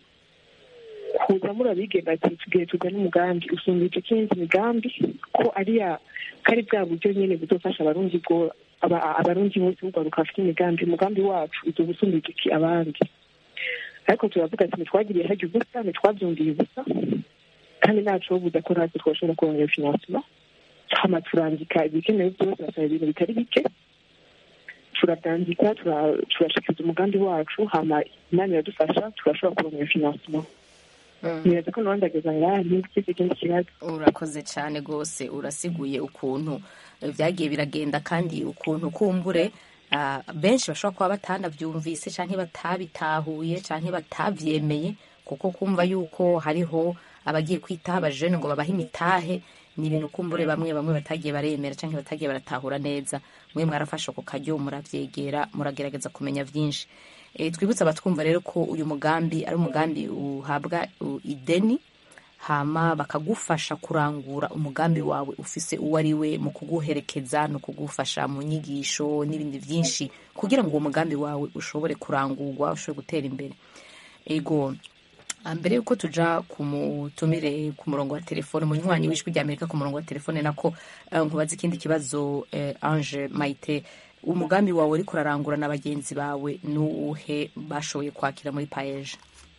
kuza murabigenda ati tugiye tugana umugambi usumbije ikindi migambi ko ari ya ko ari bwa buryo nyine buzofasha abarundi bwo aba- abarundi bose b'urwaruka bafite imigambi umugambi wacu uzoba usumbije iki abandi ariko turavuga ati ntitwagiriye hajya ubusa ntitwabyumviye ubusa kandi ntacu wo budakora natwe twashobora kubona iyo finansima hama turandika ibikenewe byose basaba ibintu bitari bike turabyandika tura- turashikiriza umugambi wacu hama imana iradufasha turashobora kubona iyo finansima nibaza ko nawe ndageza ngaha ntigize ikindi kibazo urakoze cyane rwose urasiguye ukuntu eh, byagiye biragenda kandi ukuntu kumbure ah, benshi bashobora kuba batanabyumvise cyangwa batabitahuye cyangwa batabyemeye kuko kumva yuko hariho abagiye kwitaho abajene ngo babahe imitahe ni ibintu kumbure bamwe bamwe batagiye baremera cyangwa batagiye baratahura neza mwe mwarafashe ako kajyo murabyegera muragerageza kumenya byinshi Eh, twibutse abatwumva rero ko uyu mugambi ari umugambi uhabwa uh, ideni hama bakagufasha kurangura umugambi wawe ufise uwo ari we mu kuguherekeza no kugufasha mu nyigisho n'ibindi byinshi kugira ngo uwo mugambi wawe ushobore kurangurwa ushobore gutera imbere ego Ah, mbere yuko tuja ku mutumire ku murongo wa telefone umunywanyi w'ijwi rya amerika ku murongo wa telefone nako eh, nkubaza ikindi kibazo eh, ange mayite umugambi wawe uriko urarangura na bagenzi bawe n'uwuhe bashoboye kwakira muri paeje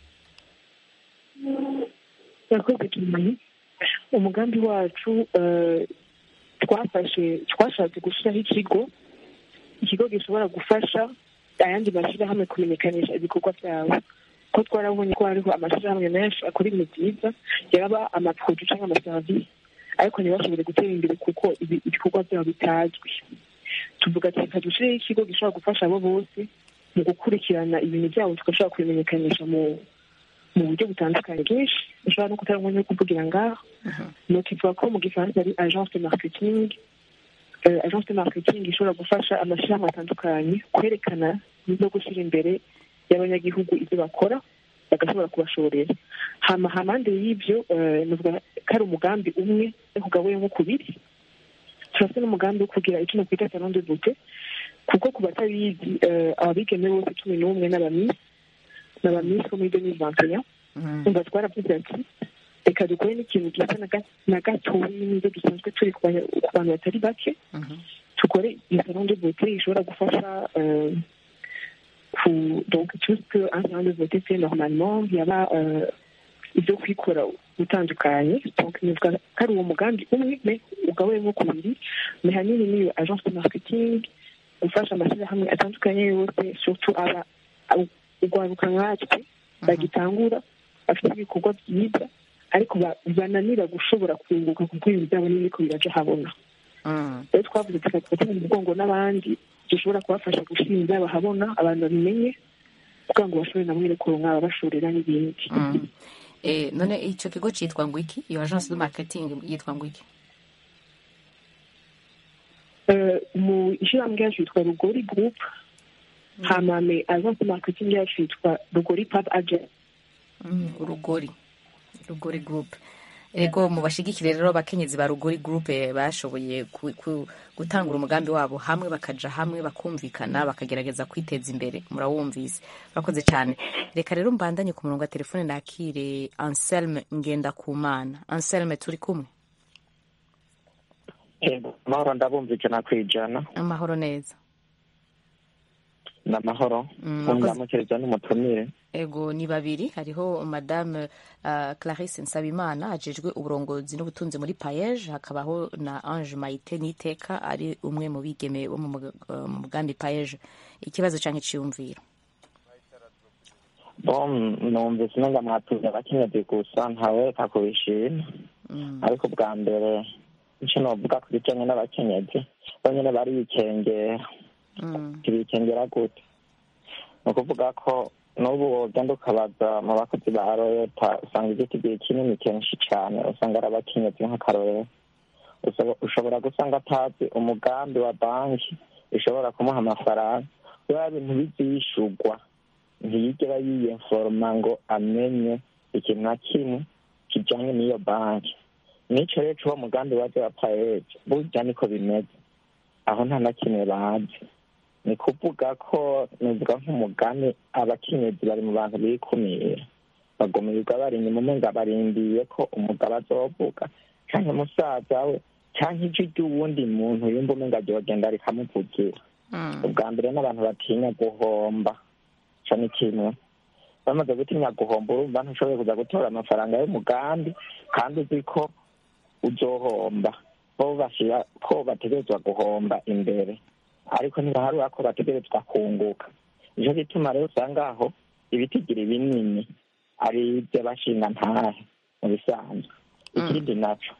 yakoze cyane umugambi wacu eh, twafashe twashatse gushyiraho ikigo ikigo gishobora gufasha ayandi mashyirahamwe kumenyekanisha ibikorwa byabo ko twarabonye ko hariho amashyirahamwe menshi akora ibintu byiza yaba amaproduit cyangwa amaserivisi ariko ntibashobore gutera imbere kuko ibi- ibikorwa byabo bitazwi tuvuga ati reka dushyireho ikigo gishobora gufasha abo bose mu gukurikirana ibintu byabo tugashobora kubimenyekanisha mu mu buryo butandukanye bwinshi ushobora no kutari umwanya wo kuvugira ngaho nuko ivuga ko mu gifaransa ari agence de marketing Eh, agence de marketing ishobora gufasha amashyirahamwe atandukanye kwerekana no gushyira imbere y'abanyagihugu ibyo bakora bagashobora kubashorera hama hamande y'ibyo eh, nuvuga ko ari umugambi umwe ariko ugabuyemo kubiri turafite n'umugambi wo kugira icyo nakwita salon de beauté kuko ku batabizi eh, ababigeme bose cumi n'umwe n'abamisi n'abamisi bo muri demille vingt umva twaravuze ati reka dukore n'ikintu gisa na ga- na gatoya n'ibyo dusanzwe turi ku banya- ku bantu batari bake tukore iyo salon de beauté ishobora gufasha euh, ku donc tout ce que un salon de beauté fait normalement yaba euh, ibyo kwikora utandukanye donc nivuga ko ari uwo mugambi umwe me ugabuyemo kubiri me hanini niyo agence de marketing gufasha amashyirahamwe atandukanye yose surtout aba abo- urwaruka nkatwe bagitangura bafite ibikorwa byiza ariko ba- bananira gushobora kunguka kuko ibintu byabo n'ibiko biraja habona rero twavuze tukafata mu mugongo n'abandi dushobora kubafasha gushyira ibyabo habona abantu babimenye kugira ngo bashobore na mwene kuronka ababashorera n'ibindi Eh, none icyo kigo cyitwa ngo iki iyo agence de marketing yitwa ngo iki Eh, mu ishyirahamwe ryacu yitwa rugori group hama me agence de marketing yacu yitwa rugori pub agent Mm, urugori rugori group ego mu bashigikire rero abakenyezi ba rugori group eh, bashoboye ku- ku- gutangura umugambi wabo hamwe bakaja hamwe bakumvikana bakagerageza kwiteza imbere murawumvise urakoze cyane reka rero mbandanye ku murongo wa telefone nakire anselme ngendakumana anselme turi kumwe Yego, amahoro ndabumvikana ku ijana amahoro neza ni amahoro Mm, mwakoze. ndamukiriza n'umutumire ego ni babiri hariho madame uh, clarisse nsabimana ajejwe uburongozi n'ubutunzi muri payeje hakabaho na ange mayite niteka ari umwe mu bigeme bo mu mug- uh, mu mugambi payeje ikibazo cyangwa iciyumviro bom numvise umenga mwatuze abakenyezi gusa ntaweka kubishima ariko bwa mbere icyo novuga ku bijanye n'abakenyezi bonyene barikengera ntibikengera gute ni ukuvuga ko n'ubu wogenda ukabaza mu bakozi ba leta usanga igiti kinini kenshi cyane usanga ari abakenyezi nk'akarorero Usaba- ushobora gusanga atazi umugambi wa banki ishobora kumuha amafaranga biba bintu bizishugwa ntiyigera yiyenforoma ngo amenye ikintu na kimwe kijanye n'iyo banki nico rero c'uwo mugambi waje wa paeje burya niko bimeze aho nta na kimwe bazi ni kuvuga ko nuvuga nk'umugani abakenyezi bari mu bantu bikumira bagumirirwa bari inyuma umenga barindiye ko umugabo azovuga canke musaza we canke ijwi ry'uwundi muntu yumva umenga ryogenda rikamuvugira ubwa mbere n'abantu batinya guhomba ico ni kimwe bamaze gutinya guhomba urumva ntushoboye kuza gutora amafaranga y'umugambi kandi uzi ko uzohomba bo bashira ko bategerezwa guhomba imbere ariko ntibaharura ko bategerezwa kunguka nico gituma rero usanga aho ibitigira binini ari iby'abashinga ntahe mu bisanzwe ikindi naco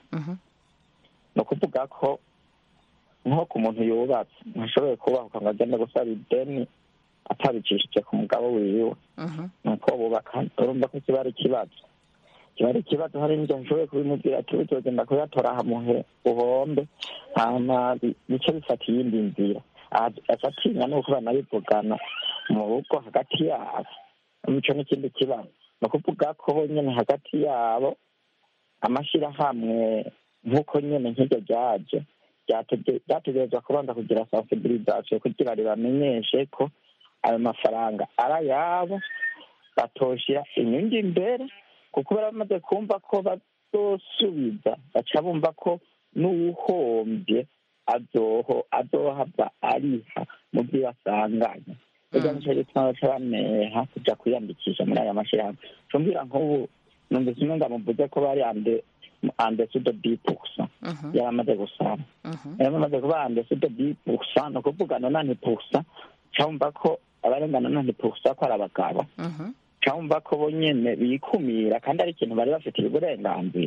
ni ukuvuga ko nko ku muntu yubatse ntashoboye kubahuka ngo agende gusaba ideni atabicishije ku mugabo wiwe nuko bubaka urumva ko kiba ari ikibazo kiba ari ikibazo hari n'ibyo nshoboye kubimubwira ati uzogenda kuyatora ahamuhe uhombe hama bi- bice bifata iyindi nzira afatinya nuko banabivugana mu rugo hagati yabo ico n'ikindi kibazo ni ukuvuga ko bo nyene hagati yabo amashirahamwe nk'uko nyene nk'iryo ryaje ryatege- ryategerezwa kubanza kugira sensibilisation kugira ribamenyeshe ko ayo mafaranga ari ayabo batoshira inyungu imbere kuko baramaze kumva ko bazosubiza baca bumva ko n'uwuhombye azoho azohava ariha mu byo basanganye ega nico gituma baca baneha kuja kwiyandikisha muri aya mashirahamwe cumbwira nk'ubu numvise umenga muvuze ko bari ande andesudo dipusa yaramaze gusaba yaramaze kuba andesudo dipusa ni ukuvuga nonani pusa cumva ko abarengana nonani pusa ko ari abagabo cumva ko bo nyene bikumira kandi ari ikintu bari bafitiye uburenganzira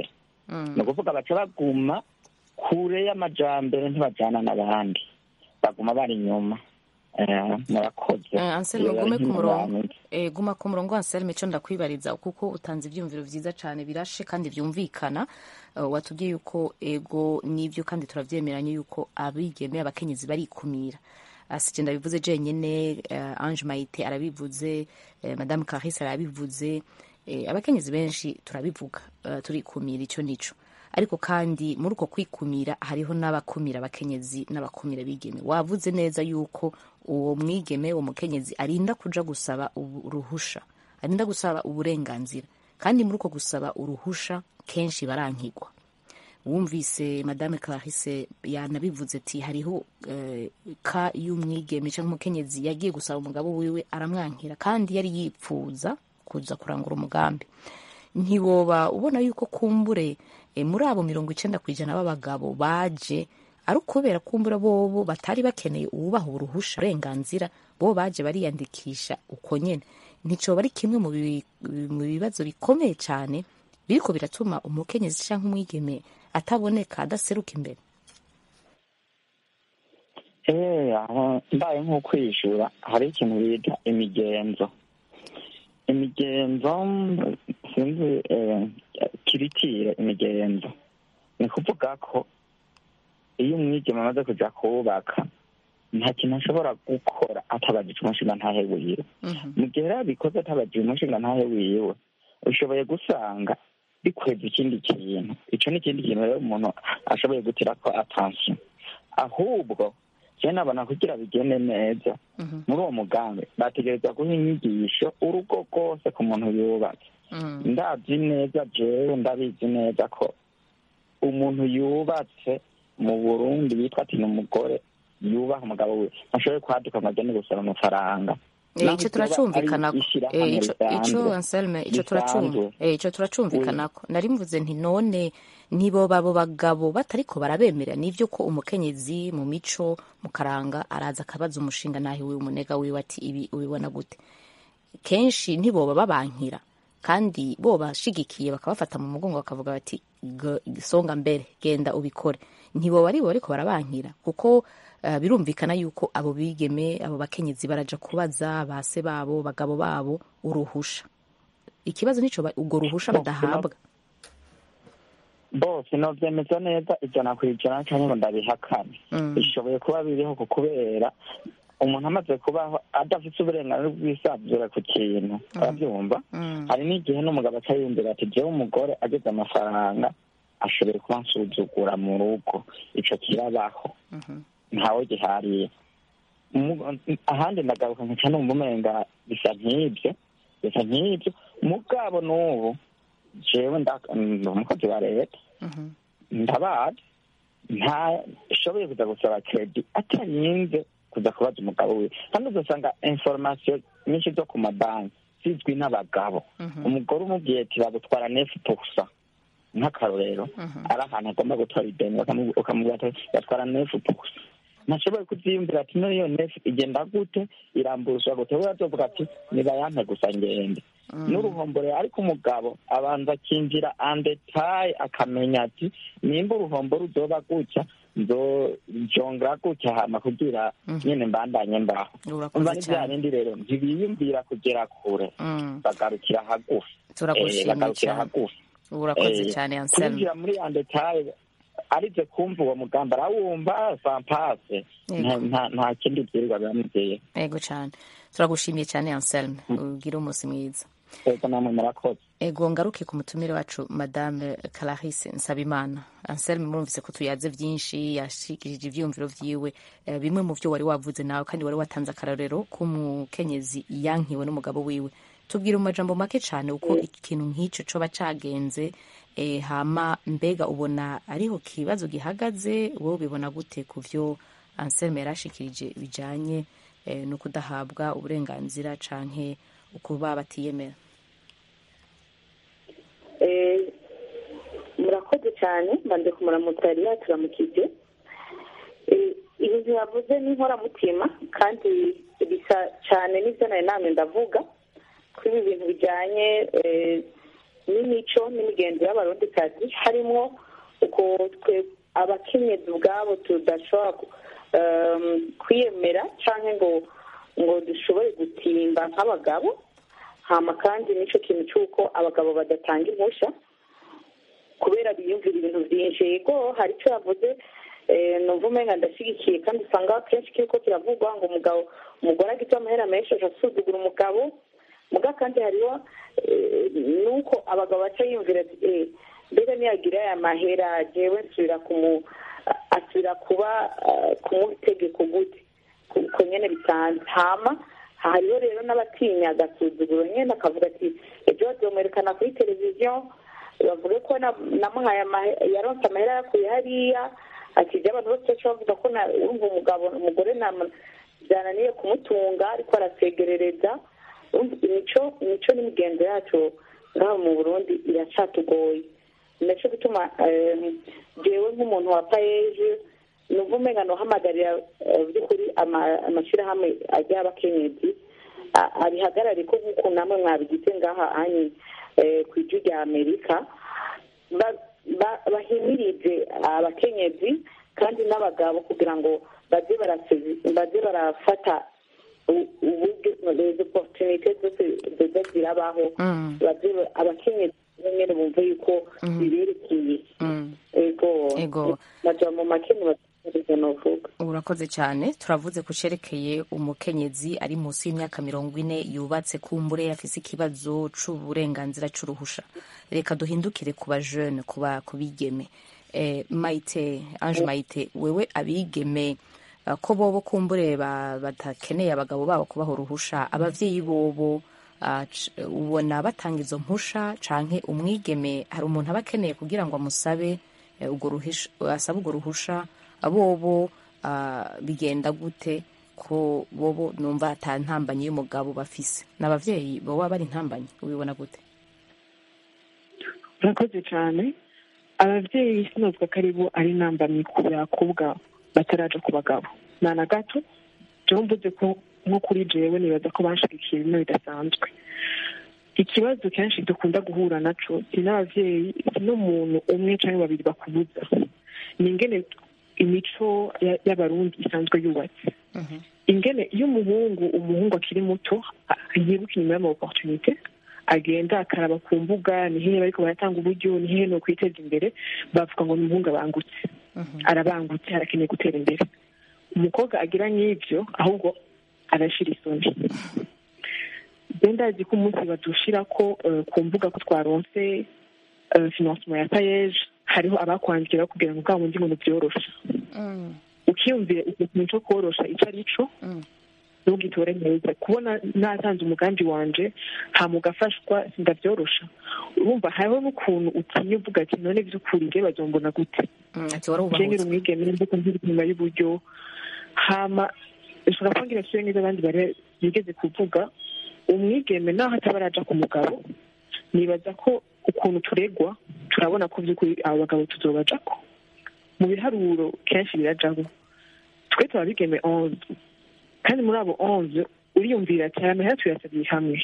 ni ukuvuga baca baguma kure y'amajambere ntibajana n'abandi baguma bari inyuma Eh, murakoze Eh, Anselme Iyo gume ku bari murongo nk'abantu. Eh, guma ku murongo Anselme ico ndakwibariza kuko utanze ivyumviro vyiza cane birashe kandi vyumvikana Eh, watubwiye yuko ego nivyo kandi turavyemeranye yuko abigeme abakenyezi barikumira asije ndabivuze jenyene eh, Ange Maite arabivuze eh, Madame Clarisse arabivuze eh, abakenyezi benshi turabivuga eh, turikumira ico nico ariko kandi muri uko kwikumira hariho n'abakumira abakenyezi n'abakumira abigeme wavuze neza yuko uwo mwigeme uwo mukenyezi arinda kuja gusaba ubu- uruhusha arinda gusaba uburenganzira kandi muri uko gusaba uruhusha kenshi barankigwa wumvise madame clarisse yanabivuze ati hariho eh, ka y'umwigeme cyangwa umukenyezi yagiye gusaba umugabo wiwe aramwankira kandi yari yipfuza kuza kurangura umugambi ntiwoba ubona yuko kumbure eh, muri abo mirongo icenda ku ijana b'abagabo baje ari ukubera kumbura bobo batari bakeneye uwubaha uruhusha uburenganzira bo baje bariyandikisha uko nyene nticoba ari kimwe mu bi- mu bibazo bikomeye cyane biriko biratuma umukenyezi canke umwigeme ataboneka adaseruka imbere Eh, aho mbaye nko kwishura hari ikintu bita imigenzo imigenzo mm, sinzi eh, kiritire imigenzo ni kuvuga ko iyo umwigeme amaze kuja kubaka nta kintu ashobora gukora atabajije umushinga ntahe wiwe mu gihe rero abikoze atabajije umushinga ntahe wiwe ushoboye gusanga bikweza ikindi kintu ico ni ikindi kintu rero umuntu ashoboye gutirako attention ahubwo je nabona kugira bigende neza muri uwo mugambi bategereza guha inyigisho urugo rwose ku muntu yubatse ndazi neza jewe ndabizi neza ko umuntu yubatse mu burundi yitwa ati ni umugore yubaha umugabo we ntashoboye kwaduka ngo agende gusaba amafaranga Eh, ico turacumvikanako Eh, ico- ico Anselme ico turacumva eh, ico turacumvikanako nari mvuze nti none nibo babo bagabo batariko barabemerera nivyo ko umukenyezi mu mico mu karanga araza akabaza umushinga nahi wiwe umunega wiwe ati ibi ubibona gute kenshi ntiboba babankira kandi bo bashigikiye bakabafata mu mugongo bakavuga bati "G- songa mbere genda ubikore ntiboba ari bo bariko barabankira kuko eh, birumvikana yuko abo bigeme abo bakenyezi baraja kubaza base babo bagabo babo uruhusha ikibazo nico ba- urwo ruhusha badahabwa bose novyemeza neza ijana ku ijana canke ngo ndabihakane bishoboye kuba biriho ku kubera umuntu amaze kubaho adafite uburenganzira bw'isanzure ku kintu arabyumva hari n'igihe n'umugabo aca yumvira ati jewe umugore ageze amafaranga ashoboye kuba nsuzugura mu rugo ico kirabaho ntawe gihariye Mu- ahandi ndagaruka nkaca numva umenga bisa nk'ibyo bisa nk'ibyo mugabo n'ubu jewe nda- ndi umukozi wa leta ndabazi ntashoboye kuza gusaba kredi atarinze kuza kubaza umugabo we kandi ugasanga informasiyo nyinshi zo ku mabanki zizwi n'abagabo umugore umubwiye ati bagutwara nefu pusa nk'akarorero ari ahantu agomba gutwara ideni bakamu- ukamubwira ati batwara nefu pusa ntashoboye kubyiyumvira ati none iyo nefu igenda gute irambuzwa gute we azovuga ati nibayampe gusa ngende n'uruhombo rero ariko umugabo abanza akinjira andetaye akamenya ati nimba uruhombo ruzoba gutya nzojongera gutya hama kugira nyene mbandanye mbaho Urakoze umva ni bya cyane. bindi rero ntibiyumvira kugera kure Mm. bagarukira hagufi Turagushimiye Eh, bagarukira cyane. hagufi urakoze Eh, cyane Anselme kwinjira muri andetaye arize kumva uwo mugambi arawumva sampase Nta- nta- nta kindi byirirwa biramubwiye ego cyane turagushimiye cyane Anselme ugire umunsi mwiza ego namwe murakoze ego ngaruke ku mutumire wacu madame Clarisse Nsabimana Anselme murumvise ko tuyaze byinshi yashikirije ivyumviro vyiwe eh, bimwe mu vyo wari wavuze nawe kandi wari watanze akarorero k'umukenyezi yankiwe n'umugabo wiwe tubwire mu majambo make cyane uko ikintu nk'ico coba cagenze eh, hama mbega ubona ariho kibazo gihagaze wowe ubibona gute ku vyo Anselme yarashikirije bijanye eh, no kudahabwa uburenganzira canke ukuba batiyemera Eh, murakoze cyane mbanze kumuramutsa yari yaturamukije Eh, ibintu yavuze ni inkoramutima kandi bisa cyane n'ibyo nari namwe ndavuga kuri ibi bintu bijyanye eh, n'imico n'imigenzo y'abarundikazi harimo uko twe abakenyezi ubwabo tudashobora ku- um, kwiyemera cyangwa ngo ngo dushobore gutimba nk'abagabo hama kandi n'icyo kintu cy'uko abagabo badatanga impushya kubera biyumvira ibintu byinshi yego hari icyo yavuze eh, numva umenga ndashyigikiye kandi usanga kenshi kiriko kiravugwa ngo umugabo umugore agita amahera menshi asuzugura umugabo muga kandi hariho eh, nuko abagabo baca yumvira ati eh, mbega niyagira aya mahera jewe nsubira kumu asubira kuba ah, kumuha itegeko gute uko nyene bisanzwe hama hariho rero n'abatinya agasuzuguro nyene akavuga ati ejo bazomwerekana kuri televiziyo bavuge ko na- namuhaye amahe- yaronse amahera yakuye hariya ati ibyo abantu bose baca bavuga ko na- urumva umugabo umugore nam- byananiye kumutunga ariko arasegerereza Urumva imico imico n'imigenzo yacu ngaho mu burundi iracatugoye nacyo gituma eh, jewe nk'umuntu wa payeje numva umenga nohamagarira eh, by'ukuri ama- amashyirahamwe ajya abakenyezi a- abihagarare ko nk'uko namwe mwabigize ngaha anyi eh, ku ijwi rya amerika ba- ba- bahimirize abakenyezi kandi n'abagabo kugira ngo baze barase- baze barafata u- uburyo izo oporutunite zose ziza zirabaho Mm. baze ba- abakenyezi nyine bumve yuko biberekeye ego Ego. baja mu makeni bategereza novuga urakoze cyane turavuze ku cerekeye umukenyezi ari munsi y'imyaka mirongo ine yubatse kumbure afise ikibazo c'uburenganzira c'uruhusha reka duhindukire ku bajene ku ba- ku bigeme eh, mayite ange mayite wewe abigeme eh, ko bobo kumbure ba- badakeneye abagabo babo kubaha uruhusha abavyeyi bobo ah, c- ubona batanga izo mpusha canke umwigeme hari umuntu aba akeneye kugira ngo amusabe eh, urwo ruhisha asabe urwo ruhusha bobo ah, bigenda gute ko bobo numva ata ntambanyi y'umugabo bafise n'abavyeyi boba bari intambanyi ubibona gute urakoze cyane ababyeyi sinozwa ko ari bo ari intambamyi ku bakobwa bataraja ku bagabo nta na gato jewe mvuze ko nko kuri jewe nibaza ko banshigikiye bimwe bidasanzwe ikibazo kenshi dukunda guhura naco si n'abavyeyi si n'umuntu umwe canke babiri bakubuza ni ingene imico ya- y'abarundi isanzwe yubatse ingene iyo umuhungu umuhungu akiri muto a- yibuka inyuma y'ama opportunité agenda akaraba ku mbuga ni hehe bariko baratanga uburyo ni hehe no kwiteza imbere bavuga ngo ni umuhungu abangutse arabangutse arakeneye gutera imbere umukobwa agira nk'ivyo ahubwo arashira isoni je ndazi ko umunsi badushira ko eh, ku mbuga ko twaronse eh, financement ya payeje hariho abakwandikira kugira ngo bwa bundi ngo nivyoroshe ukiyumvira ikintu co korosha ico ari co ntugitore neza kubona natanze umugambi wanje hama ugafashwa sindavyorosha urumva hariho n'ukuntu utinya uvuga ati none vy'ukuri nge bazombona gute ati wari je nkiri ubahutse umwigeme mvuga nkiri inyuma y'uburyo hama ushobora kuba ngira sure neza abandi bari bigeze kuvuga umwigeme naho ataba araja ku mugabo nibaza ko ukuntu turegwa turabona ko vy'ukuri abo bagabo tuzobajako mu biharuro kenshi birajabo twe tuba bigeme onze kandi muri abo onze uriyumvira ati aya mahera tuyasabiye hamwe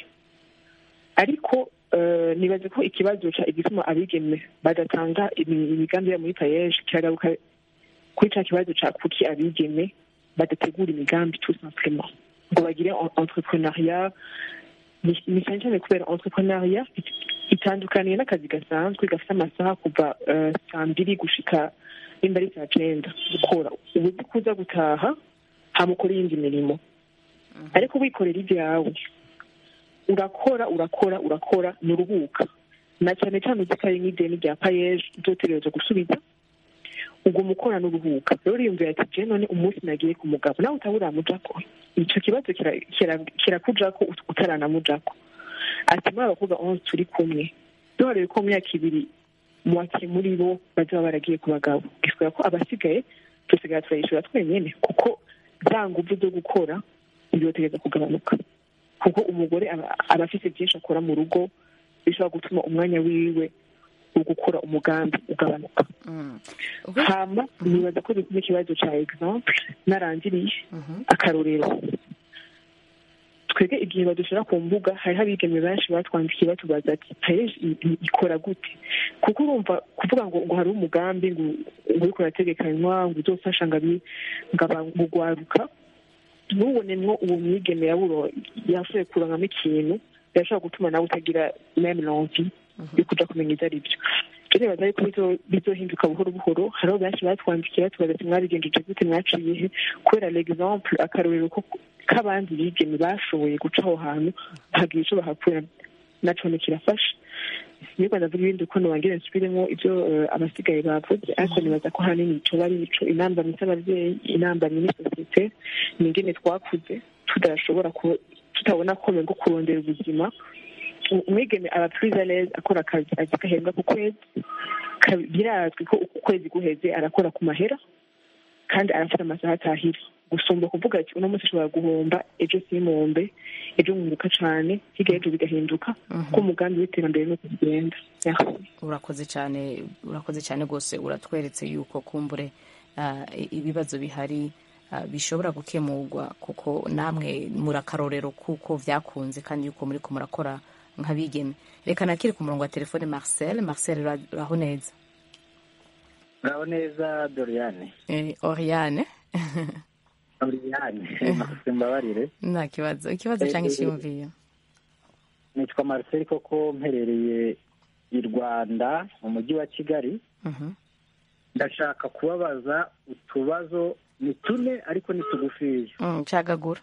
ariko eh, nibaze ko ikibazo ca igituma abigeme badatanga imi- imigambi yabo muri payeje kiragaruka kuri ca kibazo ca kuki abigeme badategura imigambi tout simplement ngo bagire en- entrepreneuriat ni ni cyane cyane kubera entrepreneuriat it- itandukaniye n'akazi gasanzwe gafite amasaha kuva eh, saa mbiri gushika nimba ari saa cenda gukora uba uzi kuza gutaha hama ukora iyindi mirimo ariko wikorera ibyawe urakora urakora urakora nturuhuka na cyane cyane uzi ko ari nk'ideni rya payeje uzotegereza gusubiza uguma ukora n'uruhuka rero uriyumvira ati je none umunsi nagiye ku mugabo nawe utaba uramujako ico kibazo kira- kira- kirakujako ut- utaranamujako ati muri abakobwa onze turi kumwe duharebe ko mu myaka ibiri muwake muri bo bazaba baragiye ku bagabo giswera ko abasigaye dusigara turayishura twenyene kuko za nguvu zo gukora bizotegereza kugabanuka kuko umugore aba aba afite byinshi akora mu rugo bishobora gutuma umwanya wiwe wo gukora umugambi ugabanuka hama nibaza ko dukunda ikibazo ca exemple narangiriye akarorero twebwe igihe badushyira ku mbuga hariho abigeme benshi batwandikiye batubaza ati payeje ikora gute kuko urumva kuvuga ngo ngo hari umugambi ngo ngo uriko urategekanywa ngo uzofasha ngo abi- ngo aba- ngo ugwaruka ntubonemwo uwo mwigeme yaburo yashoboye kurangamo ikintu birashobora gutuma nawe utagira meme lonvi yo kuja kumenya ivyo ari byo rero nibaza yuko bizo- bizohinduka buhoro buhoro hariho benshi batwandikiye batubaza ati mwabigenjeje gute mwaciye he kubera l'exemple akarorero ko k'abandi bigeme bashoboye guca aho hantu hagira ico bahakura naco ni kirafasha niba ndavuga ibindi uko nobangire nsubiremo ivyo eh, abasigaye bavuze ariko nibaza ko hanini coba ari ico inambamyi z'abavyeyi inambamyi n'isosiyete ni ingene twakuze tudashobora ku- tutabona kome ngo kurondera ubuzima umwigeme aba prise neza akora akazi azi gahembwa ku kwezi Ka- birazwi ko uku kwezi guheze arakora ku mahera kandi arafite amasaha atahira gusumba kuvuga ati uno munsi ushobora guhomba ejo simombe ejo nkunguka cane hirya y'ejo bigahinduka ko umugambi w'iterambere nuko bigenda urakoze cyane urakoze cyane rwose uratweretse yuko kumbure ah, i- ibibazo bihari ah, bishobora gukemurwa kuko namwe muri akarorero kuko byakunze kandi yuko muri ko murakora nk'abigeme reka nakiri ku murongo wa telefone marcel marcel ura- uraho neza uraho neza doriane Eh, oriane doriane mafite mbabarire nta kibazo ikibazo cyangwa icyiyumviye nitwa marcel koko mperereye i rwanda mu mujyi wa kigali Mhm. ndashaka kubabaza utubazo ni tune ariko ni tugufiya Mm, cagagura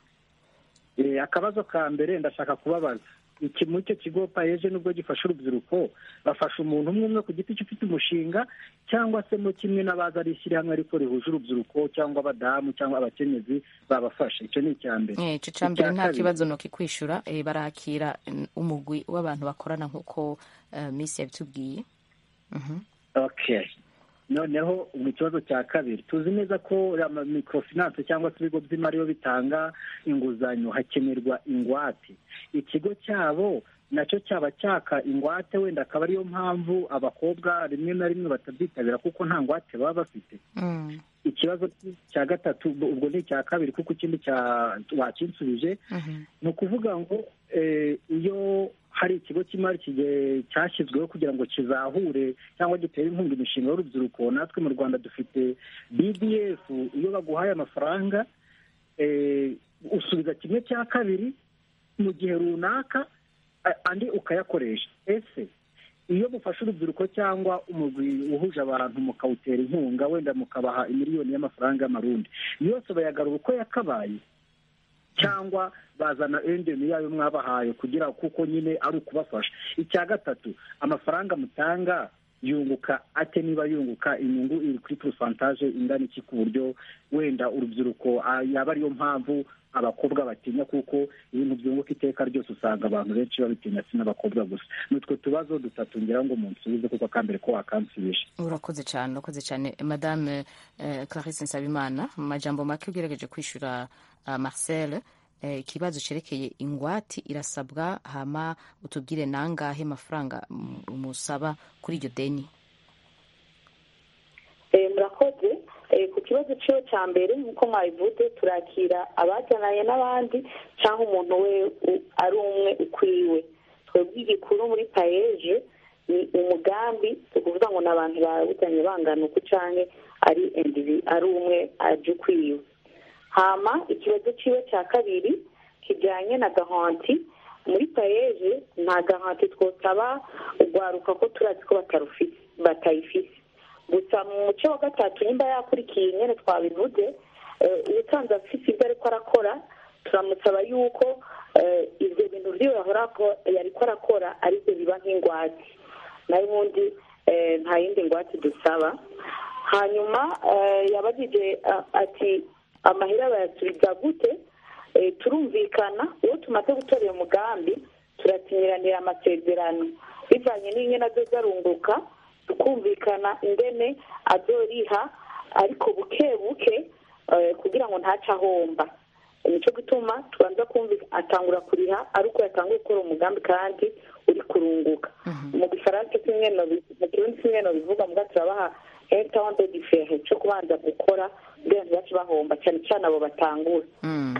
Eh, akabazo ka mbere ndashaka kubabaza iki muri icyo kigo payeje nubwo gifasha urubyiruko bafasha umuntu umwe umwe ku giti cye ufite umushinga cyangwa se mo kimwe n'abaza ari ishyirahamwe ariko rihuje urubyiruko cyangwa abadamu cyangwa abakenyezi babafasha icyo ni icya mbere Eh, ico ca mbere Icya nta kabiri, kibazo no kikwishura eh, barakira mm, umugwi w'abantu bakorana nk'uko eh, miss yabitubwiye Mhm. okay noneho mu kibazo cya kabiri tuzi neza ko ama microfinance cyangwa se ibigo by'imari iyo bitanga inguzanyo hakenerwa ingwate ikigo cyabo nacyo cyaba cyaka ingwate wenda akaba ariyo mpamvu abakobwa rimwe na rimwe batabyitabira kuko nta ngwate baba bafite Mm. ikibazo cya gatatu ubwo ubwo ni icya kabiri kuko ikindi cya wakinsubije Mhm. ni ukuvuga ngo eh, iyo hari ikigo cy'imari kige- cyashyizweho kugira ngo kizahure cyangwa gitere inkunga imishinga y'urubyiruko natwe mu rwanda dufite bdf iyo baguhaye amafaranga eh, usubiza kimwe cya kabiri mu gihe runaka a- andi ukayakoresha ese iyo mufashe urubyiruko cyangwa umugwi uhuje abantu mukawutera inkunga wenda mukabaha imiliyoni y'amafaranga y'amarundi yose bayagarura uko yakabaye cyangwa bazana endemi yayo mwabahaye kugira kuko nyine ari ukubafasha icya gatatu amafaranga mutanga yunguka ate niba yunguka inyungu iri kuri porosantaje ingana iki ku buryo wenda urubyiruko ah, yaba ariyo mpamvu abakobwa batinya kuko ibintu byunguka iteka ryose usanga abantu benshi babitinya si n'abakobwa gusa ni utwo tubazo dutatu ngira ngo munsubize kuko akambere ko wakansubije urakoze cyane urakoze cyane madame eh, clarisse nsabimana mu majambo make ugerageje kwishyura uh, marcel eh, ikibazo cyerekeye ingwati irasabwa hama utubwire nangahe mafaranga mm, musaba kuri iryo deni Eh, murakoze Eh, ku kibazo cyiwe cya mbere nk'uko mwabivuze turakira abajyananye n'abandi cyangwa umuntu we u- ari umwe ukwiwe twebwe igikuru muri payeje ni umugambi si ukuvuga ngo ni abantu bawujyanye bangana uku cyangwa ari indivi- ari umwe aje ukwiwe hama ikibazo cyiwe cya kabiri kijyanye na gahanti muri payeje nta gahanti twosaba urwaruka ko turazi ko batarufite batayifise gusa mu muce wa gatatu nimba yakurikiye nyine twabivuze eh, ubusanzwe afite ibyo ariko arakora turamusaba yuko eh, ibyo bintu byo yahora ako- yariko arakora aribyo biba nk'ingwate nayo ubundi eh, nta yindi ngwate dusaba hanyuma eh, yabajije ah, ati amahera bayasubiza gute Eh, turumvikana uwo tumaze gutora uyu mugambi turakinyiranira amasezerano bivanye n'ingene azoza arunguka tukumvikana ingene azoriha ariko buke buke eh, kugira ngo ntace ahomba nicyo gituma tubanza kumva atangura kuriha ari uko yatanguye gukora umugambi kandi uri kurunguka mu gifaransa kimwe no bi- mu kirundi kimwe no bivuga muga turabaha temps de différe cyo kubanza gukora kugira ngo ntibace bahomba cyane cyane abo batangura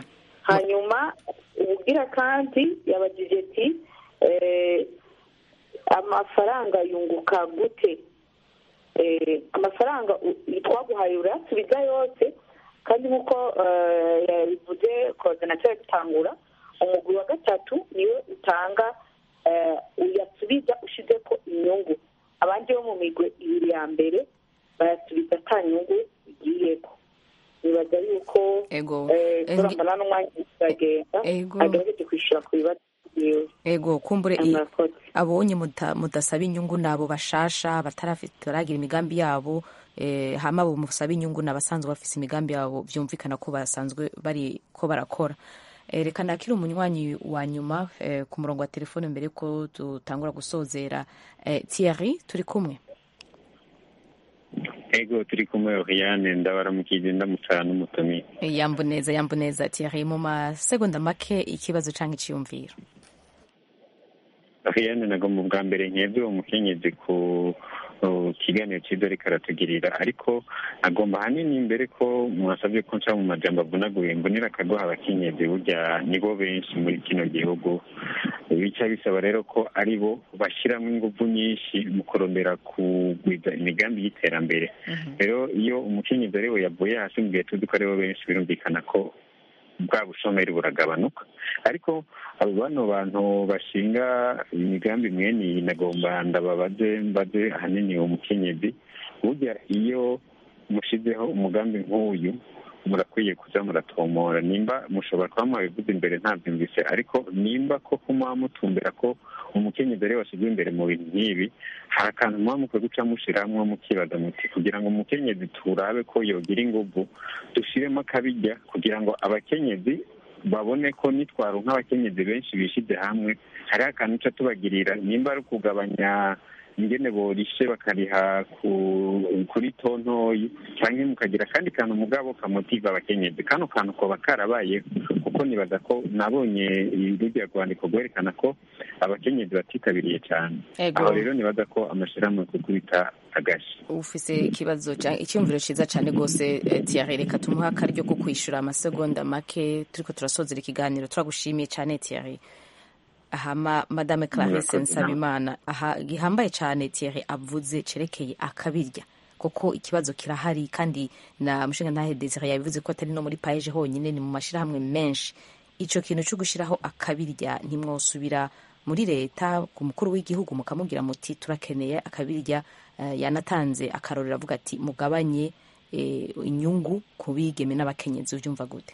hanyuma ubugira kandi yabajije ati eh, amafaranga yunguka gute Eh, amafaranga u- twaguhaye urayasubiza yose kandi nk'uko eh, yabivuze koordinateri dutangura umugwi wa gatatu niwe utanga eh, uyasubiza ushize ko inyungu abandi bo mu migwi ibiri ya mbere bayasubiza ata nyungu igiyeko nibaza yuko Ego. eh, Eh, turambana n'umwanya uragenda Ego. agerageje kwishyura ku bibazo byiwe ego kumbure i- Murakoze. abonye muda- mudasaba inyungu nabo bashasha batarafite baragira imigambi yabo eh, hama abo musaba inyungu n'abasanzwe bafise imigambi yabo vyumvikana ko basanzwe bari ko barakora Eh, reka nakiri umunywanyi wa nyuma eh, ku murongo wa telefone mbere ko dutangura gusozera eh, Thierry turi kumwe ego turi kumwe Oriane ndabaramukije ndamutsa n'umutumire Eh, yambuneza yambuneza Thierry mu masegonda make ikibazo canke iciyumviro Oriane nagomba ubwa mbere nkebwe uwo mukenyezi ku ku kiganiro cyiza ariko aratugirira ariko agomba ahanini mbere ko mwasabye ko nca mu majambo avunaguye mbonera akaguha abakenyezi burya nibo benshi muri kino gihugu bica bisaba rero ko ari bo bashyiramo ingufu nyinshi mu kurondera kugwiza imigambi y'iterambere rero iyo umukenyezi ari we yavuye hasi mu gihe tuzi ko ari bo benshi birumvikana ko bwa bushomeri buragabanuka ariko abo bano bantu bashinga imigambi mwene iyi nagomba ndababaze mbaze ahanini uwo mukenyezi burya iyo mushizeho umugambi nk'uyu murakwiye kuza muratomora nimba mushobora kuba mwabivuze imbere ntabyumvise ariko nimba koko muba mutumbera ko umukenyezi ari we washyizwe imbere mu bintu nk'ibi hari akantu muba mukwiye guca mushiramwo mukibaza muti kugira ngo umukenyezi turabe ko yogira inguvu dushiremo akabijya kugira ngo abakenyezi babone ko nitwaro nk'abakenyezi benshi bishyize hamwe hariho akantu uca tubagirira nimba ari ukugabanya ingene borishe bakariha ku- kuri tontoyi cyangwa mukagira akandi kantu mugabo kamotiva abakenyezi kano kantu koba karabaye kuko nibaza ko nabonye rujya rwandiko rwerekana ko abakenyezi batitabiriye cyane Ego. aho rero nibaza ko amashyirahamwe kukubita agashi ufise ikibazo ca- icyumviro ciza cane gose eh, Thierry reka tumuhe akaryo ko kwishura amasegonda make turiko turasozera ikiganiro turagushimiye cane Thierry hama madame Clarisse Murakoze, Nsabimana aha gihambaye cane Thierry avuze cerekeye akabirya kuko ikibazo kirahari kandi na mushinga ntahe Desire yabivuze ko atari no muri paeje honyine ni mu mashirahamwe menshi ico kintu cyo gushiraho akabirya ntimwosubira muri leta ku mukuru w'igihugu mukamubwira muti turakeneye akabirya eh, yanatanze akarorero avuga ati mugabanye eh, inyungu ku bigeme n'abakenyezi ubyumva gute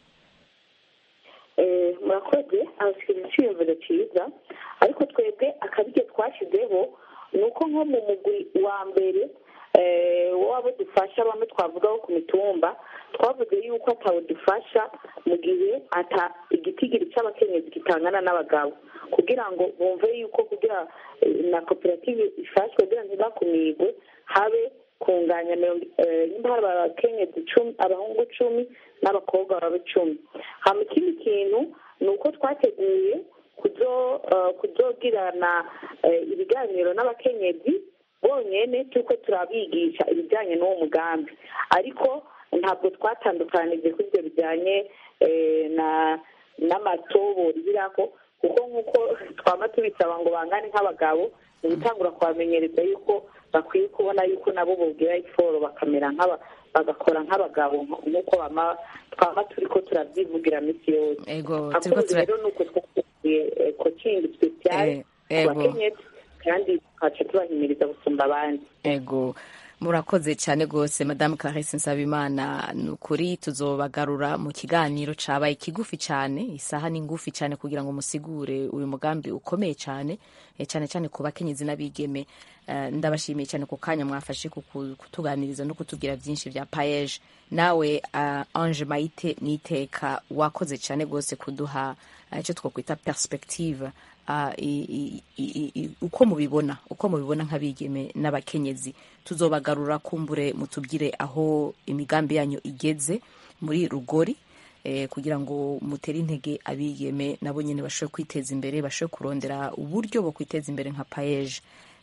Eh, murakoze abasigaye icyiyumviro cyiza ariko twebwe akabirya twashyizeho ni uko nko mu mugwi wa mbere eh, w'abo dufasha bamwe twavuga bo ku mitumba twavuze yuko atawe dufasha mu gihe ata igitigiri cy'abakenyezi kitangana n'abagabo kugira ngo bumve yuko kugira eh, na koperative ifashwe kugira ngo ntibakumigwe habe kunganya mirongo eh, nimba hari abakenyezi icumi abahungu icumi n'abakobwa baba icumi hama ikindi kintu ni uko twateguye kuzo eh, kuzogirana eh, ibiganiro n'abakenyezi bonyene turiko turabigisha ibijyanye n'uwo mugambi ariko ntabwo twatandukanije kuri ibyo bijyanye eh, na n'amatobo rirako kuko nk'uko twaba tubisaba ngo bangane nk'abagabo ni gutangura kubamenyereza yuko bakwiye kubona yuko nabo bogira iforo bakamera nk'aba bagakora nk'abagabo nk'uko bama twaba turi ko turavyivugira misi yose ego turiko akundi tura rero ni uko twakuye kocingi spesiyale Eh, ku ego. bakenyezi kandi tukaca tubahimiriza gusumba abandi ego murakoze cyane rwose madamu clarisse nsabimana ni ukuri tuzobagarura mu kiganiro cabaye kigufi cyane isaha ni ngufi cyane kugira ngo musigure uyu mugambi ukomeye cyane eh, cyane cyane ku bakenyezi n'abigeme Eh, ndabashimiye cyane ku kanya mwafashe kuku- kutuganiriza no kutubwira byinshi bya payeje nawe uh, ange mayite niteka wakoze cyane rwose kuduha eh, icyo twakwita perspective ah, i- i- i- i- uko mubibona uko mubibona nk'abigeme n'abakenyezi tuzobagarura kumbure mutubwire aho imigambi yanyu igeze muri rugori eh, kugira ngo mutere intege abigeme nabo nyine bashobore kwiteza imbere bashobore kurondera uburyo bwo kwiteza imbere nka payeje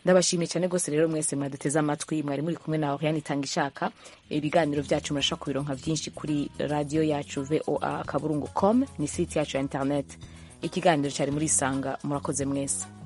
ndabashimiye cyane rwose rero mwese mwaduteze amatwi mwari muri kumwe na oriane itanga ishaka ibiganiro byacu murashobora kubironka byinshi kuri radiyo yacu voa akaburungu com ni site yacu ya internet ikiganiro cyari muri isanga murakoze mwese